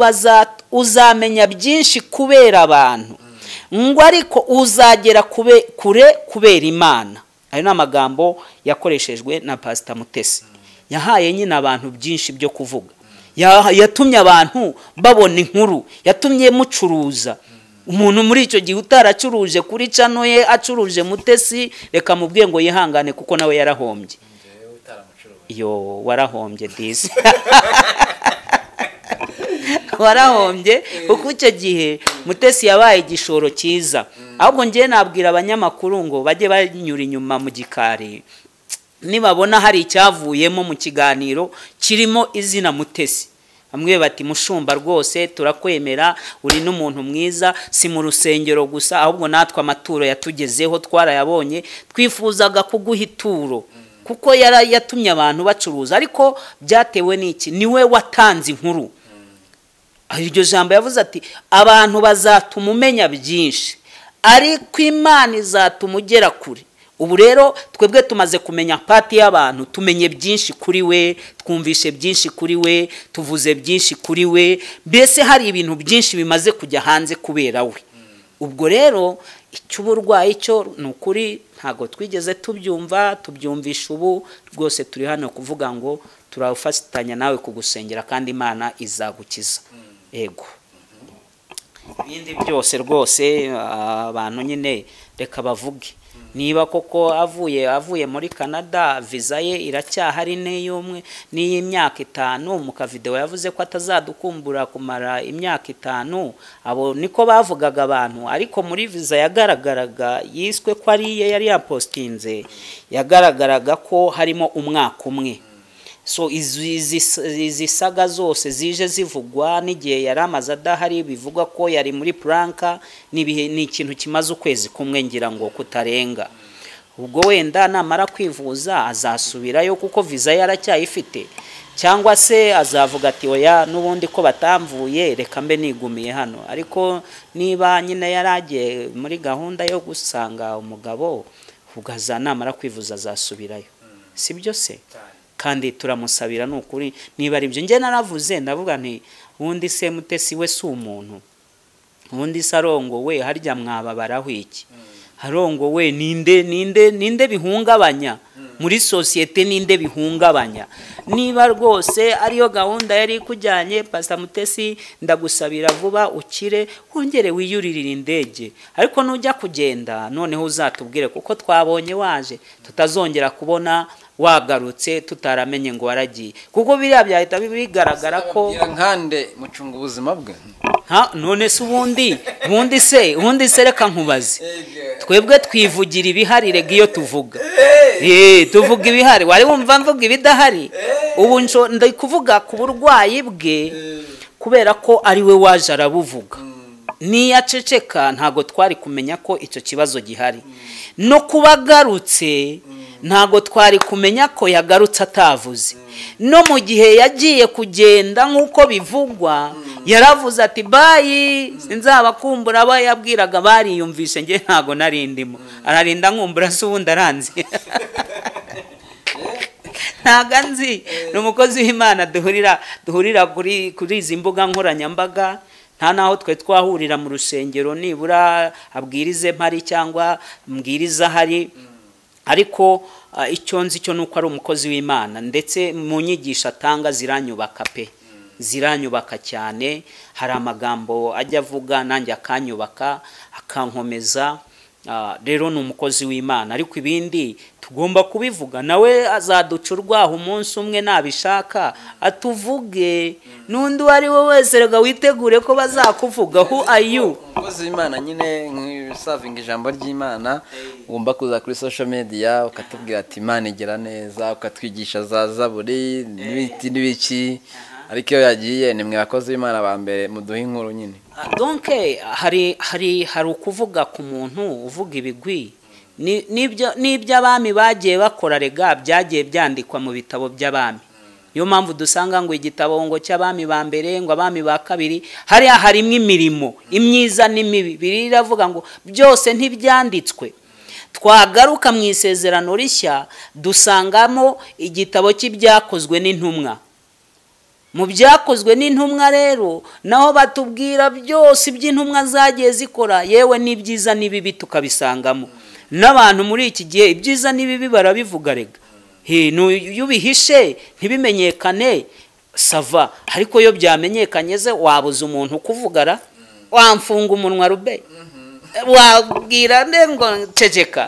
uzamenya byinshi kubera abantu ngo ariko uzagera kure kubera imana ayo ni amagambo yakoreshejwe na pasita mutesi yahaye nyine abantu byinshi byo kuvuga yatumye abantu babona inkuru yatumye mucuruza umuntu muri icyo gihe utaracuruje kuri cano ye acuruje mutesi reka mubwiye ngo yihangane kuko nawe yarahombye iyo warahombye disi warahombye kuko icyo gihe mutesi yabaye igishoro cyiza ahubwo ngewe nabwira abanyamakuru ngo bajye banyura inyuma mu gikari nibabona hari icyavuyemo mu kiganiro kirimo izina mutesi bamwe bati mushumba rwose turakwemera uri n'umuntu mwiza si mu rusengero gusa ahubwo natwe amaturo yatugezeho twarayabonye twifuzaga kuguha ituro kuko yatumye abantu bacuruza ariko byatewe n'iki niwe watanze inkuru iryo jambo yavuze ati abantu bazatuma umenya byinshi ariko imana izatuma ugera kure ubu rero twebwe tumaze kumenya pati y'abantu tumenye byinshi kuri we twumvishe byinshi kuri we tuvuze byinshi kuri we mbese hari ibintu byinshi bimaze kujya hanze kubera we ubwo rero icy'uburwayi cyo ni ukuri ntabwo twigeze tubyumva tubyumvisha ubu rwose turi hano kuvuga ngo turafatanya nawe kugusengera kandi imana izagukiza yego ibindi byose rwose abantu nyine reka bavuge niba koko avuye avuye muri canada viza ye iracyahari n'iy'umwe n'iy'imyaka itanu mu kavidewo yavuze ko atazadukumbura kumara imyaka itanu abo niko bavugaga abantu ariko muri viza yagaragaraga yiswe ko ari iye yari yapositinze yagaragaraga ko harimo umwaka umwe so izi saga zose zije zivugwa n'igihe yari amaze adahari bivugwa ko yari muri puranka ni ikintu kimaze ukwezi kumwe ngira ngo kutarenga ubwo wenda namara kwivuza azasubirayo kuko viza yaracyayifite cyangwa se azavuga ati oya n'ubundi ko batamvuye reka mbe nigumiye hano ariko niba nyine yaragiye muri gahunda yo gusanga umugabo ubwo namara kwivuza azasubirayo si byo se kandi turamusabira ni ukuri niba ari byo njye naravuze ndavuga nti ubundi se mutesi we si umuntu ubundi se arongowe harya mwababaraho iki arongowe ninde ninde ninde bihungabanya muri sosiyete ninde bihungabanya niba rwose ariyo gahunda yari ikujyanye pasita mutesi ndagusabira vuba ukire wongere wiyuririre indege ariko nujya kugenda noneho uzatubwire kuko twabonye waje tutazongera kubona wagarutse tutaramenye ngo waragiye kuko biriya byahita bigaragara ko nkande mucunga ubuzima bwe none se ubundi ubundi se ubundi se reka nkubaze twebwe twivugira ibihari rega iyo tuvuga tuvuga ibihari wari wumva mvuga ibidahari ubu ndi kuvuga ku burwayi bwe kubera ko ari we waje arabuvuga niyo aceceka ntabwo twari kumenya ko icyo kibazo gihari no kuba agarutse ntabwo twari kumenya ko yagarutse atavuze no mu gihe yagiye kugenda nk'uko bivugwa yaravuze ati bayi sinzabakumbura aba yabwiraga bariyumvishe nge ntabwo narindimo ararinda nkumbura se ubundi aranze ntabwo anzi ni umukozi w'imana duhurira duhurira kuri izi mbuga nkoranyambaga nta n'aho twe twahurira mu rusengero nibura abwirize mpari cyangwa mbwiriza ahari ariko icyo nzi cyo ni uko ari umukozi w'imana ndetse mu nyigisho atanga ziranyubaka pe ziranyubaka cyane hari amagambo ajya avuga nanjye akanyubaka akankomeza rero ni umukozi w'imana ariko ibindi tugomba kubivuga nawe azaduca urwaho umunsi umwe nabishaka atuvuge n'undi uwo ari we wese reka witegure ko bazakuvuga hu ayu umukozi w'imana nyine nk'ibisavinga ijambo ry'imana ugomba kuza kuri social media ukatubwira ati imana igira neza ukatwigisha za zaburi n'ibiti n'ibiki ariko iyo yagiye ni mwe bakozi b'imana ba mbere muduhe inkuru nyine donke hari hari hari ukuvuga ku muntu uvuga ibigwi n'ibyo abami bagiye bakora rega byagiye byandikwa mu bitabo by'abami niyo mpamvu dusanga ngo igitabo ngo cy'abami ba mbere ngo abami ba kabiri hariya harimo imirimo imyiza n'imibi biriya iravuga ngo byose ntibyanditswe twagaruka mu isezerano rishya dusangamo igitabo cy'ibyakozwe n'intumwa mu byakozwe n'intumwa rero naho batubwira byose iby'intumwa zagiye zikora yewe n'ibyiza n'ibibi tukabisangamo n'abantu muri iki gihe ibyiza n'ibibi barabivuga rega iyo ubihishe ntibimenyekane sava ariko iyo byamenyekanye ze wabuza umuntu ukuvugara wamfunga umunwa rube wabwira ngo nceceka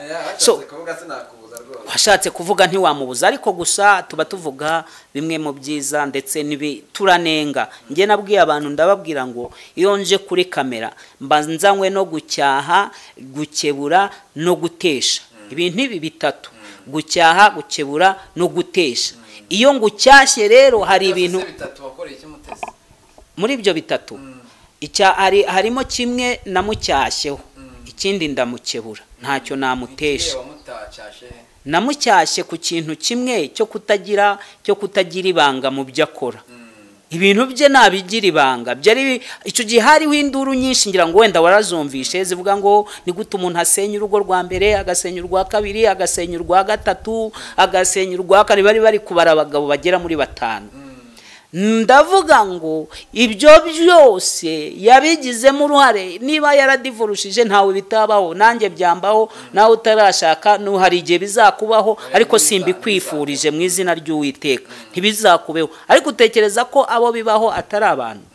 washatse kuvuga ntiwamubuza ariko gusa tuba tuvuga bimwe mu byiza ndetse turanenga njye nabwiye abantu ndababwira ngo iyo nje kuri kamera mbanzanywe no gucyaha gukebura no gutesha ibintu ibi bitatu gucyaha gukebura no gutesha iyo ngucyashye rero hari ibintu muri ibyo bitatu harimo kimwe namucyashyeho ikindi ndamukebura ntacyo namutesha namucyashye ku kintu kimwe cyo kutagira cyo kutagira ibanga mu byo akora ibintu bye nabigira ibanga byari icyo gihe hariho induru nyinshi ngira ngo wenda warazumvishe zivuga ngo ni gute umuntu asenya urugo rwa mbere agasenya urwa kabiri agasenya urwa gatatu agasenya urwa kane bari bari kubara abagabo bagera muri batanu ndavuga ngo ibyo byose yabigizemo uruhare niba yaradivurushije ntawe bitabaho nanjye byambaho nawe utarashaka hari igihe bizakubaho ariko simbikwifurije mu izina ry'uwiteka ntibizakubeho ariko utekereza ko abo bibaho atari abantu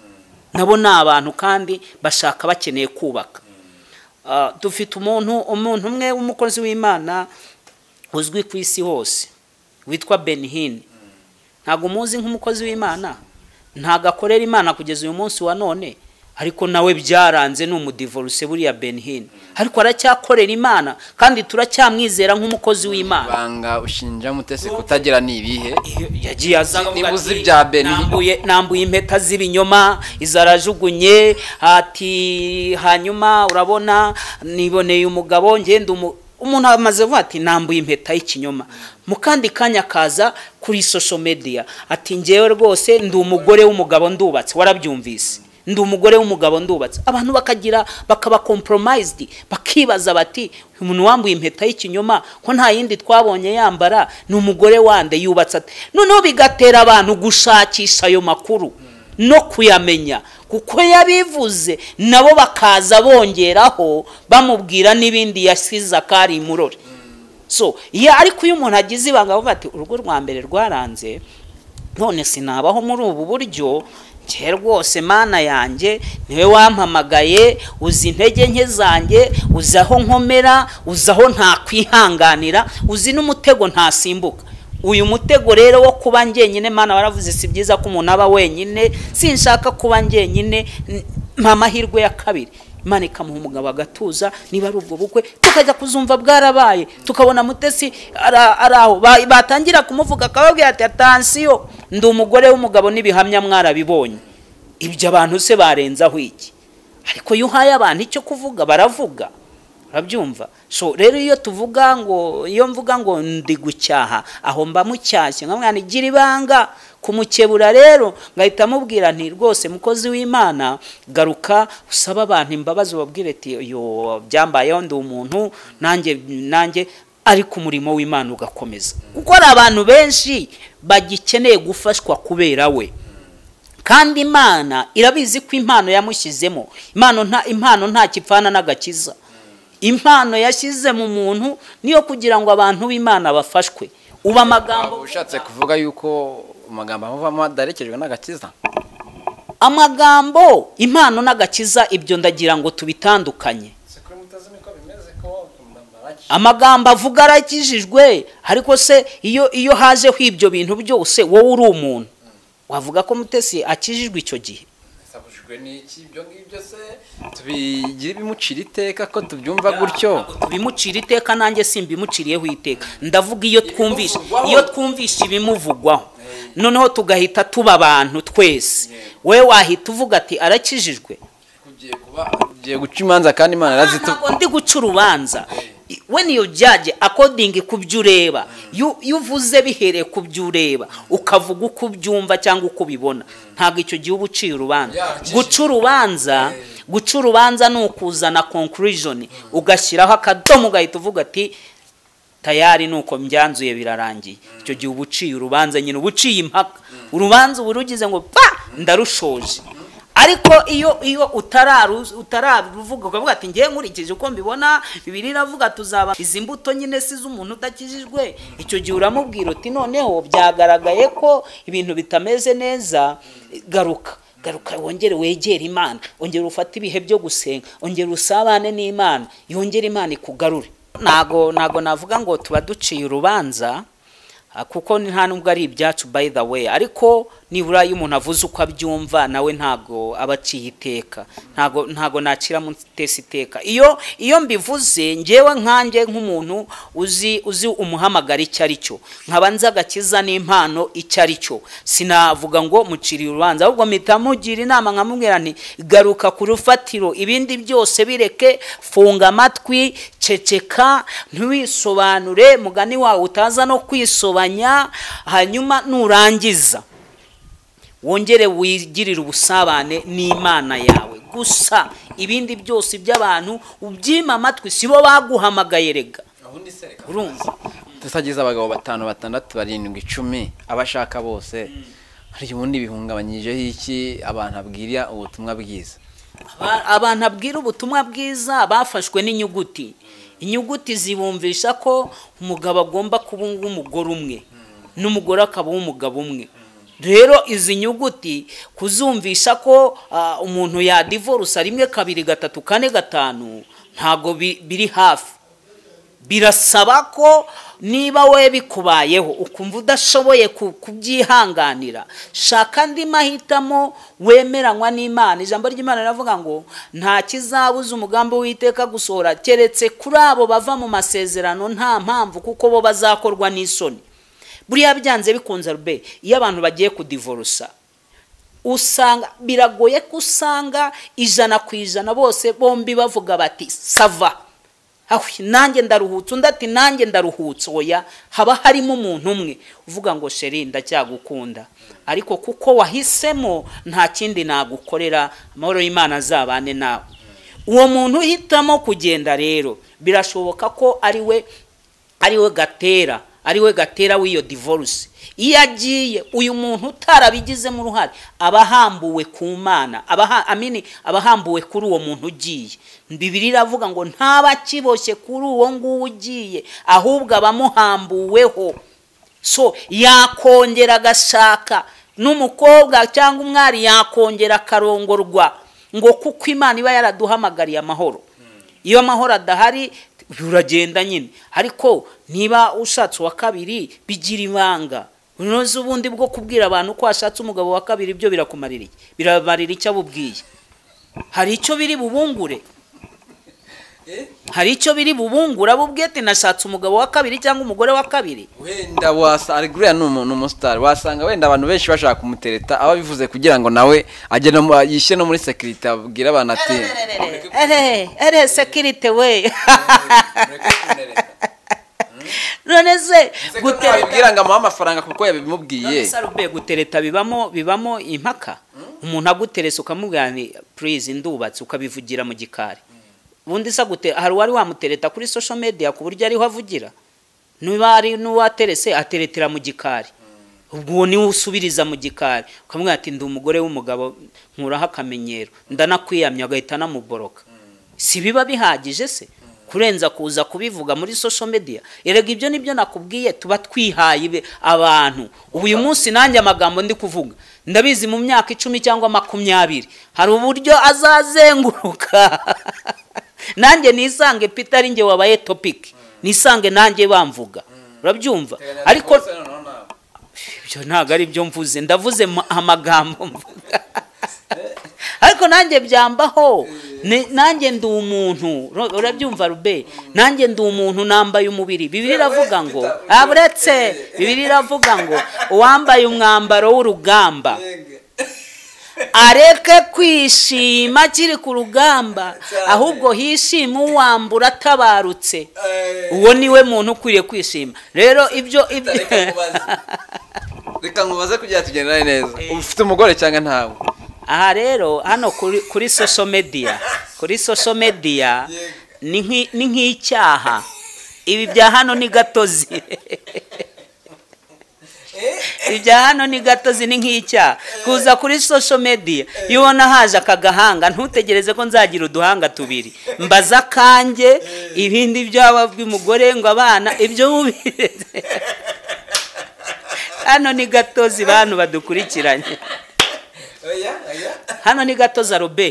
nabo ni abantu kandi bashaka bakeneye kubaka dufite umuntu umuntu umwe w'umukozi w'imana uzwi ku isi hose witwa benihini ntabwo umuzi nk'umukozi w'imana ntabwo akorera imana kugeza uyu munsi wa none ariko nawe byaranze ni umudivoruse buriya benihini ariko aracyakorera imana kandi turacyamwizera nk'umukozi w'imana ibanga ushinja mutesi kutagira ni ibihe yagiye azavuga Nibuze ibya Benihini. nambuye nambuye impeta z'ibinyoma izarajugunye ati hanyuma urabona niboneye umugabo ngenda umu umuntu amaze avuga ati nambuye impeta y'ikinyoma mu kandi kanya kaza kuri social media ati ngewe rwose ndi umugore w'umugabo ndubatse warabyumvise ndi umugore w'umugabo ndubatse abantu bakagira bakaba compromised bakibaza bati "Uyu umuntu wambuye impeta y'ikinyoma ko nta yindi twabonye yambara ni umugore wande yubatse ate noneho bigatera abantu gushakisha ayo makuru no kuyamenya kuko yabivuze nabo bakaza bongeraho bamubwira n'ibindi yasize akari imurore so iyo ariko iyo umuntu agize ibanga avuga ati urugo rwa mbere rwaranze none sinabaho muri ubu buryo njye rwose mana yanjye niwe wampamagaye uzi intege nke zanjye uzi aho nkomera uzi aho ntakwihanganira uzi n'umutego ntasimbuka uyu mutego rero wo kuba njyenyine mana waravuze si byiza ko umuntu aba wenyine sinshaka kuba njyenyine mpa amahirwe ya kabiri imana ikamuha umugabo agatuza niba ari ubwo bukwe tukajya kuzumva bwarabaye tukabona mutesi ara- ari aho Ba- batangira kumuvuga akababwira ati atansiyo ndi umugore w'umugabo n'ibihamya mwarabibonye ibyo abantu se barenzaho iki ariko iyo uhaye abantu icyo kuvuga baravuga urabyumva so rero iyo tuvuga ngo iyo mvuga ngo ndi gucyaha aho mba mucyashye nka mwana igira ibanga kumukebura rero ngahita mubwira nti rwose mukozi w'imana garuka usaba abantu imbabazi ubabwire ati yo byambayeho ndi umuntu nanjye nanjye ariko umurimo w'imana ugakomeza kuko hari abantu benshi bagikeneye gufashwa kubera we kandi imana irabizi ko impano yamushyizemo impano nta impano nta kipfana n'agakiza impano yashyize mu muntu niyo kugira ngo abantu b'imana bafashwe ubu amagambo ushatse kuvuga yuko amagambo amuvamo adaherekejwe n'agakiza amagambo impano n'agakiza ibyo ndagira ngo tubitandukanye amagambo avuga arakijijwe ariko se iyo iyo hajeho ibyo bintu byose wowe uri umuntu wavuga ko mutesi akijijwe icyo gihe sabujwe n'iki ibyo ngibyo se tubigire bimucira iteka ko tubyumva gutyo bimucira iteka nanjye simbimuciriyeho iteka ndavuga iyo twumvishe iyo twumvishe ibimuvugwaho noneho tugahita tuba abantu twese wowe wahita uvuga ati arakijijwe ugiye guca imanza kandi imana arazitu ntabwo ndi guca urubanza when you judge according ku byo ureba iyo uvuze bihereye ku byo ureba ukavuga uko ubyumva cyangwa uko ubibona ntabwo icyo gihe uba uciye urubanza guca urubanza guca urubanza ni ukuzana conclusion ugashyiraho akadomo ugahita uvuga ati tayari nuko mbyanzuye birarangiye icyo gihe uba uciye urubanza nyine uba uciye impaka urubanza uba urugize ngo pa ndarushoje ariko iyo iyo utararuvuga ukavuga ati ngewe nkurikije uko mbibona bibiri iravuga tuzaba izi mbuto nyine si iz'umuntu udakijijwe icyo gihe uramubwira uti noneho byagaragaye ko ibintu bitameze neza garuka garuka wongere wegere imana ongera ufate ibihe byo gusenga ongera usabane n'imana yongere imana ikugarure ntago ntago navuga ngo tuba duciye urubanza kuko nta nubwo ari ibyacu by the way ariko nibura iyo umuntu avuze uko abyumva nawe ntabwo aba aciye iteka ntabwo ntabwo nakira mutesi iteka iyo iyo mbivuze ngewe nkanjye nk'umuntu uzi uzi umuhamagara icyo ari cyo nkaba nzi agakiza n'impano icyo ari cyo sinavuga ngo muciriye urubanza ahubwo mpita mugira inama nkamubwira nti garuka ku rufatiro ibindi byose bireke funga amatwi ceceka ntiwisobanure mugani wawe utaza no kwisobanura hanyuma nurangiza wongere wigirire ubusabane n'imana yawe gusa ibindi byose by'abantu ubyima amatwi si bo baguhamagaye rega urumva tusagize abagabo batanu batandatu barindwi icumi abashaka bose hari ubundi bihungabanyijeho iki abantu abwira ubutumwa bwiza abantu abwira ubutumwa bwiza bafashwe n'inyuguti inyuguti zibumvisha ko umugabo agomba kuba umugore umwe n'umugore akaba umugabo umwe rero izi nyuguti kuzumvisha ko umuntu yadivorusa rimwe kabiri gatatu kane gatanu ntabwo biri hafi birasaba ko niba we bikubayeho ukumva udashoboye kubyihanganira shaka andi mahitamo wemeranywa n'imana ijambo ry'imana riravuga ngo nta kizabuza umugambi w'iteka gusohora keretse kuri abo bava mu masezerano nta mpamvu kuko bo bazakorwa n'isoni buriya byanze bikunze rube iyo abantu bagiye kudivorusa usanga biragoye ko usanga ijana ku ijana bose bombi bavuga bati sava nanjye ndaruhutse undi ati nanjye ndaruhutse oya haba harimo umuntu umwe uvuga ngo sheri ndacyagukunda ariko kuko wahisemo nta kindi nagukorera amahoro y'imana azabane nawe uwo muntu uhitamo kugenda rero birashoboka ko ari we ari we gatera ari we gatera w'iyo divorce iyo agiye uyu muntu utarabigizemo uruhare aba ahambuwe ku mana amini aba ahambuwe kuri uwo muntu ugiye bibiri iravuga ngo ntaba akiboshye kuri uwo nguwo ugiye ahubwo aba amuhambuweho so yakongera agashaka n'umukobwa cyangwa umwari yakongera akarongorwa ngo kuko imana iba yaraduhamagariye amahoro iyo amahoro adahari uragenda nyine ariko niba ushatse uwa kabiri bigira ibanga unoze ubundi bwo kubwira abantu ko washatse umugabo wa kabiri ibyo birakumarira biramarira icyo abubwiye hari icyo biri bubungure hari icyo biri bubungura bubwete nashatse umugabo wa kabiri cyangwa umugore wa kabiri wenda wasanga aleguriya ni umu- ni umusitari wasanga wenda abantu benshi bashaka kumutereta aba bivuze kugira ngo nawe ajye no mu- yishyire no muri sekirite abwira abantu ati ere ere sekirite we none se gutereta gutereta ngo amuhe amafaranga kuko yabimubwiye sarube gutereta bibamo bibamo impaka umuntu aguteresa ukamubwira ni purize ndubatse ukabivugira mu gikari ubundi se agute- hari uwari wamutereta kuri social media ku buryo ariho avugira niba ari n'uwaterese ateretera mu gikari ubwo uwo niwe usubiriza mu gikari ukamubwira ati ndi umugore w'umugabo nkuraho akamenyero ndanakwiyamye agahita anamuboroka si biba bihagije se kurenza kuza kubivuga muri social media erega ibyo nibyo nakubwiye tuba twihaye ibe- abantu ubu uyu munsi nanjye amagambo ndi kuvuga ndabizi mu myaka icumi cyangwa makumyabiri hari uburyo azazenguruka nanjye nisange peter ari njye wabaye topic nisange nanjye bamvuga urabyumva ariko ibyo ntabwo ari byo mvuze ndavuze ma- amagambo mvuga ariko nanjye byambaho Ni- nanjye ndi umuntu Ro- urabyumva rube nanjye ndi umuntu nambaye umubiri bibiri iravuga ngo Ah, buretse bibiri iravuga ngo uwambaye umwambaro w'urugamba areke kwishima akiri ku rugamba ahubwo hishime uwambura atabarutse uwo niwe muntu ukwiriye kwishima rero ibyo ibyo reka nkubaze kugira ngo tugendane neza uba ufite umugore cyangwa ntawe aha rero hano kuri kuri social media kuri social media ni nk'i- ni nk'icyaha ibi bya hano ni gatozi ibi bya hano ni gatozi ni nk'icyaha kuza kuri social media iyo ubona haje aka gahanga ntutegereze ko nzagira uduhanga tubiri mbaza akanjye ibindi byaba by'umugore ngo abana ibyo mubireze hano ni gatozi bantu badukurikiranye hano ni gatoza robe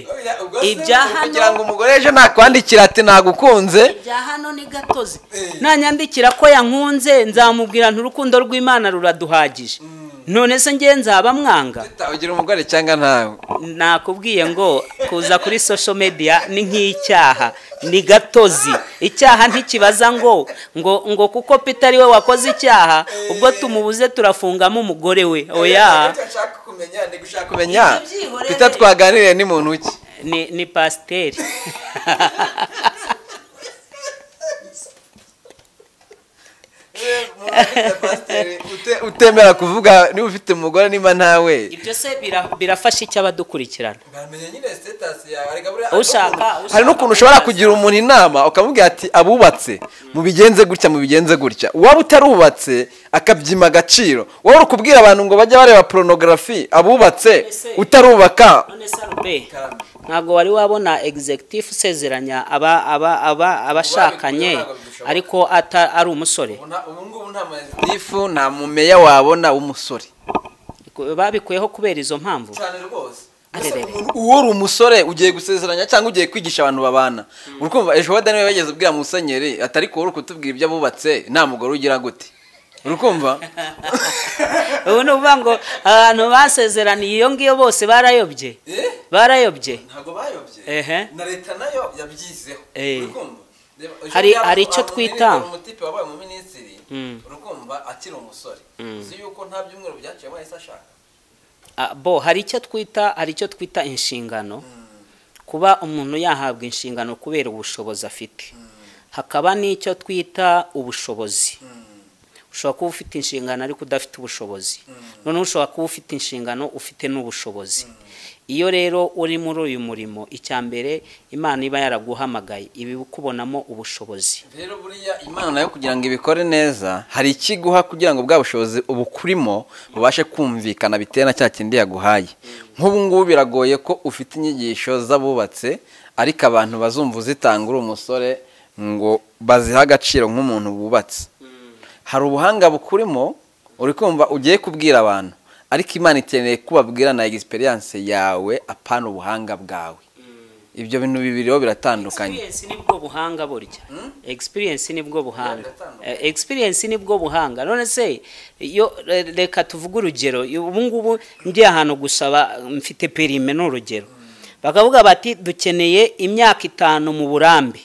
ibya kugira ngo hano umugore ejo nakwandikira ati nagukunze ibya hano ni gatozi nanyandikira ko yankunze nzamubwira nti urukundo rw'imana ruraduhagije none se ngiye nzaba mwanga ugira umugore cyangwa ntawe nakubwiye ngo kuza kuri social media ni nk'icyaha ni gatozi icyaha ntikibaza ngo ngo ngo kuko peter ari we wakoze icyaha ubwo tumubuze turafungamo umugore we oya kumenya twita twaganiriye ni muntu ki ni ni pasiteri Ute- utemera kuvuga niba ufite umugore niba ntawe ibyo se bira- birafasha iki abadukurikirana ushaka ushaka- hari n'ukuntu ushobora kugira umuntu inama ukamubwira ati abubatse mubigenze gutya mubigenze gutya uwaba utarubatse akabyima agaciro wowe uri kubwira abantu ngo bajye bareba porunogarafi abubatse utarubaka none sarube ntabwo wari wabona executive usezeranya aba aba aba abashakanye ntabwo bidushoboka. ariko ata ari umusore ifu nta mumeya wabona w'umusore babikuyeho kubera izo mpamvu Arerere. uwo uri umusore ugiye gusezeranya cyangwa ugiye kwigisha abantu babana uri kumva ejo bundi niwe wageze ubwira musenyeri atari ko uri kutubwira ibyo abubatse nta mugore ugira gute uri kumva ubu ni ukuvuga ngo abantu basezeraniye iyo ngiyo bose barayobye barayobye ntabwo bayobye Ehe. na leta nayo yabyizeho Eh. Uri kumva? Reba, ejo Hari- yaba- hari icyo twita. waba umutipe wabaye umuminisitiri Mm. urukumva akiri umusore uzi yuko nta byumweru byaciye yahise ashaka Ah, bo hari icyo twita hari icyo twita inshingano kuba umuntu yahabwa inshingano kubera ubushobozi afite hakaba n'icyo twita ubushobozi ushobora kuba ufite inshingano ariko udafite ubushobozi noneho ushobora kuba ufite inshingano ufite n'ubushobozi iyo rero uri muri uyu murimo icya mbere imana iba yaraguhamagaye iba ikubonamo ubushobozi rero buriya imana yo kugira ngo ibikore neza hari ikiguha kugira ngo bwa bushobozi ubukurimo bubashe kumvikana bitewe na cya kindi yaguhaye nk'ubu ngubu biragoye ko ufite inyigisho z'abubatse ariko abantu bazumva uzitanga uri umusore ngo bazihe agaciro nk'umuntu wubatse hari ubuhanga bukurimo uri kumva ugiye kubwira abantu ariko imana ikeneye ko babwira na egisperiyanse yawe apana ubuhanga bwawe ibyo bintu bibiri rero biratandukanye experience nibwo buhanga burya experience nibwo buhanga biratandukanye. Eh, experience nibwo buhanga none se iyo re- reka tuvuge urugero ubu ngubu ngiye ahantu gusaba mfite perime ni urugero bakavuga bati dukeneye imyaka itanu mu burambe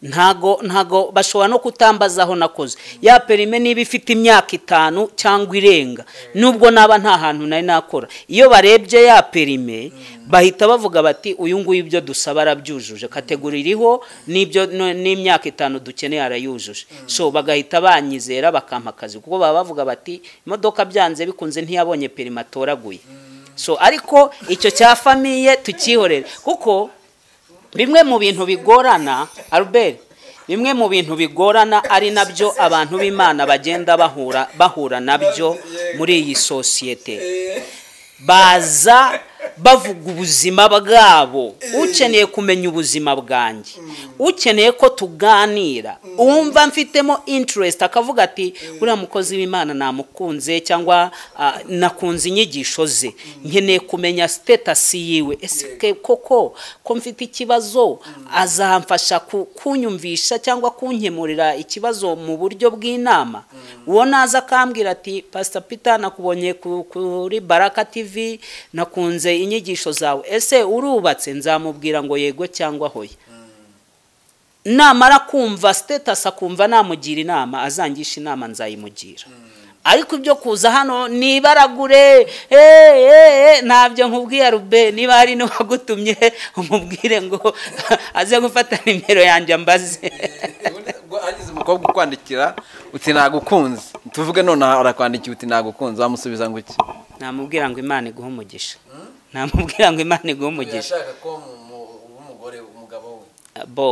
ntago ntago bashobora no kutambaza aho nakoze ya perime niba ifite imyaka itanu cyangwa irenga nubwo naba nta hantu nari nakora iyo barebye ya perime bahita bavuga bati uyu nguyu ibyo dusaba arabyujuje kategori iriho n'ibyo no- n'imyaka itanu dukeneye arayujuje so bagahita banyizera bakampa akazi kuko baba bavuga bati imodoka byanze bikunze ntiyabonye perime atoraguye so ariko icyo cya famiye tukihorera kuko bimwe mu bintu bigorana Albert bimwe mu bintu bigorana ari nabyo abantu b'imana bagenda bahura bahura nabyo muri iyi sosiyete baza bavuga ubuzima bwabo ukeneye kumenya ubuzima bwanjye ukeneye ko tuganira uwumva mfitemo interest akavuga ati uriya mukozi w'imana namukunze cyangwa ah, nakunze inyigisho ze nkeneye kumenya sitetasi yiwe ese ke- koko ko mfite ikibazo azamfasha ku- kunyumvisha cyangwa kunkemurira ikibazo mu buryo bw'inama uwo naza akambwira ati pasita pita nakubonye ku- kuri baraka tivi nakunze inyigisho zawe ese urubatse nzamubwira ngo yego cyangwa hoya namara kumva sitetasi akumva namugira inama azangisha inama nzayimugira ariko ibyo kuza hano nibaragure eh, eh, eh, ntabyo nkubwiye rube niba hari n'uwagutumye umubwire ngo aze gufata nimero yanjye ambaze agize umukobwa ukwandikira uti nagukunze tuvuge none aha arakwandikiye uti nagukunze wamusubiza ngo iki namubwira ngo imana iguhe umugisha namubwira ngo imana iguhe umugisha ko umugore umugabo we bo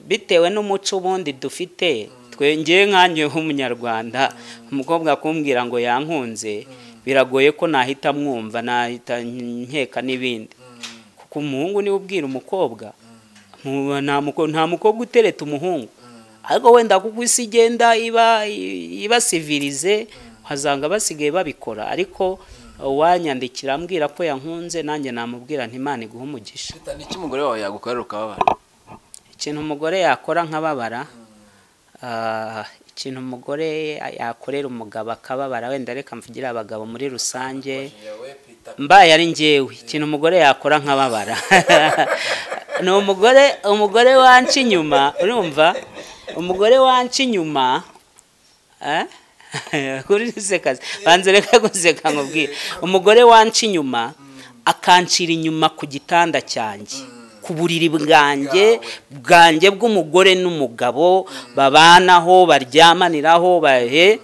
bitewe n'umuco ubundi dufite twengeye nkanjye nk'umunyarwanda umukobwa kumbwira ngo yankunze biragoye ko nahita mwumva nahita nkeka n'ibindi kuko umuhungu niwe ubwira umukobwa Mu- nta muko- nta mukobwa utereta umuhungu ariko wenda kuko isi igenda iba ibasivirize uhasanga basigaye babikora ariko uwanyandikira ambwira ko yankunze nanjye namubwira nti imana iguhe umugisha ni iki umugore wawe yagukorera ukababara ikintu umugore yakora nkababara ah, ikintu umugore yakorera umugabo akababara wenda reka mvugire abagabo muri rusange mbaye ari njyewe ikintu umugore yakora nkababara ni umugore umugore wanca inyuma urumva umugore wanca inyuma eh? kuri sekazi banze reka guseka nkubwire umugore wanca inyuma akancira inyuma ku gitanda cyanjye ku buriri bwanjye bwanjye bw'umugore n'umugabo babanaho baryamaniraho bahe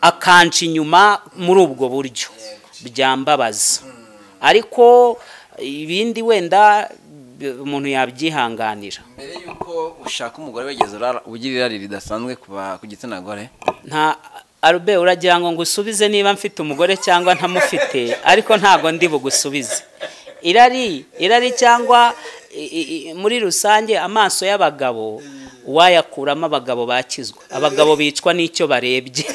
akanca inyuma muri ubwo buryo byambabaza ariko ibindi wenda b- umuntu yabyihanganira mbere y'uko ushaka umugore wigeze urara- ugira irari ridasanzwe ku ba- ku gitsina gore nta arube uragira ngo ngusubize niba mfite umugore cyangwa ntamufite ariko ntago ndi bugusubize irari irari cyangwa i- i- i- muri rusange amaso y'abagabo wayakuramo abagabo bakizwa abagabo bicwa n'icyo barebye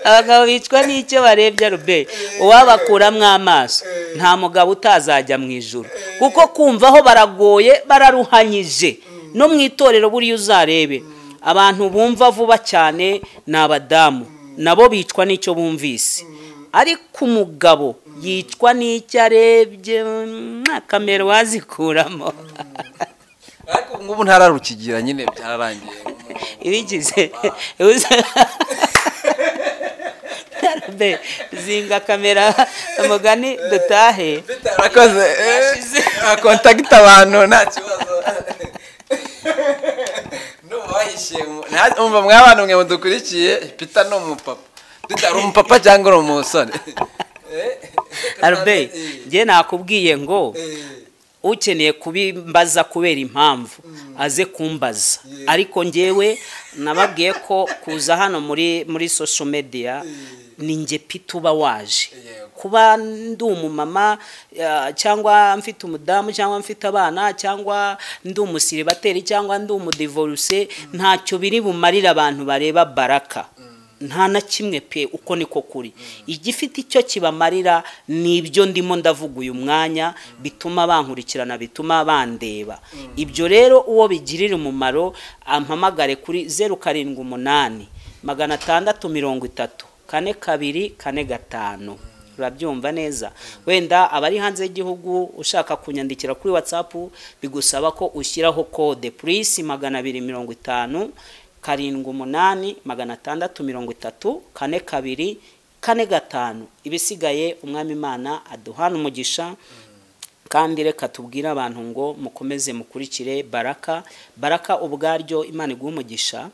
abagabo bicwa n'icyo barebye rube uwabakuramo amaso nta mugabo utazajya mu ijuru kuko kumva aho baragoye bararuhanyije no mu itorero buriya uzarebe abantu bumva vuba cyane ni abadamu nabo bicwa n'icyo bumvise ariko umugabo yicwa n'icyo arebye mm, kamera wazikuramo ariko ngubu ntararukigira nyine byararangiye ibigize uza- Be, zinga kamera umugani dutahe arakoze Yashize. akontakita abantu nta kibazo n'uwahishiye mwumva mw'abantu mwe mudukurikiye pita ni umupapa Peter, uri umupapa cyangwa uri umusore arbe njye nakubwiye ngo ukeneye kubimbaza kubera impamvu aze kumbaza ariko njyewe nababwiye ko kuza hano muri muri social media ni nge pita uba waje kuba ndi umumama eh, cyangwa mfite umudamu cyangwa mfite abana cyangwa ndi umusiribateri cyangwa ndi umudivoruse ntacyo biri bumarira abantu bareba baraka nta na kimwe pe uko niko kuri igifite icyo kibamarira ni ibyo ndimo ndavuga uyu mwanya bituma bankurikirana bituma bandeba ibyo rero uwo bigirira umumaro ampamagare kuri zeru karindwi umunani magana atandatu mirongo itatu kane kabiri kane gatanu urabyumva neza wenda abari hanze y'igihugu ushaka kunyandikira kuri watsapu bigusaba ko ushyiraho kode purisi magana abiri mirongo itanu karindwi umunani magana atandatu mirongo itatu kane kabiri kane gatanu ibisigaye umwami imana aduhana umugisha kandi reka tubwire abantu ngo mukomeze mukurikire baraka baraka ubwaryo imana iguha umugisha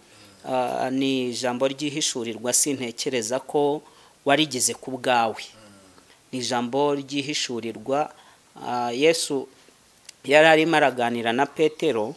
ah, ni ijambo ryihishurirwa sintekereza ko warigize ku bwawe ni ijambo ryihishurirwa ah, yesu yari arimo araganira na petero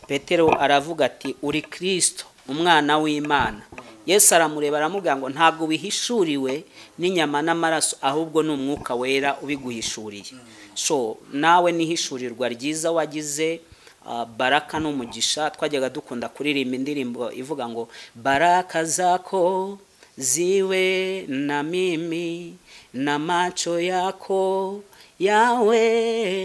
petero aravuga ati uri kirisito umwana w'imana yesu aramureba aramubwira ngo ntabwo wihishuriwe n'inyama n'amaraso ahubwo ni umwuka wera ubiguhishuriye so nawe nihishurirwa ryiza wagize ah, baraka n'umugisha twajyaga dukunda kuririmba indirimbo ivuga ngo baraka zako ziwe na mimi na macho yako yawe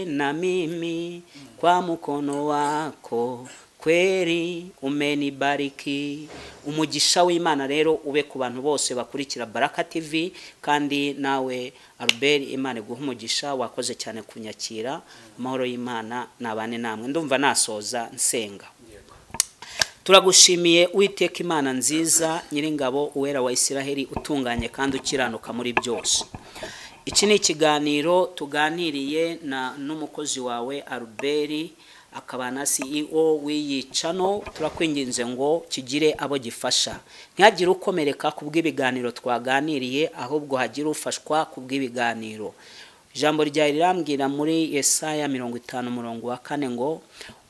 na mimi kwa mkono wako kweri umenibariki umugisha w'imana rero ube ku bantu bose bakurikira baraka tv kandi nawe albert imana iguha umugisha wakoze cyane kunyakira amahoro y'imana nabane namwe ndumva nasoza nsenga turagushimiye uwiteka imana nziza nyiringabo uwera wa isiraheli utunganye kandi ukiranuka muri byose iki ni ikiganiro tuganiriye na n'umukozi wawe albert akaba na ceo w'iyi cano turakwinginze ngo kigire abo gifasha ntihagire ukomereka ku bw'ibiganiro twaganiriye ahubwo hagire ufashwa ku bw'ibiganiro ijambo ryawe rirambwira muri esaya mirongo itanu umurongo wa kane ngo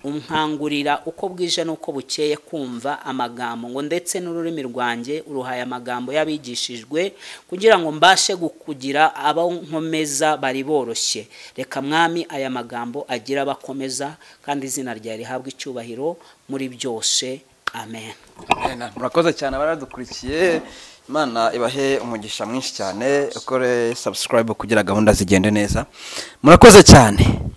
umkangurira uko bwije n'uko bukeye kumva amagambo ngo ndetse n'ururimi rwanjye uruhaye amagambo y'abigishijwe kugira ngo mbashe kugira abo nkomeza bari boroshye reka mwami aya magambo agira abakomeza kandi izina ryawe rihabwa icyubahiro muri byose amen Amen. murakoze cyane abaradukurikiye imana ibahe umugisha mwinshi cyane ukore subscribe kugira gahunda zigende neza murakoze cyane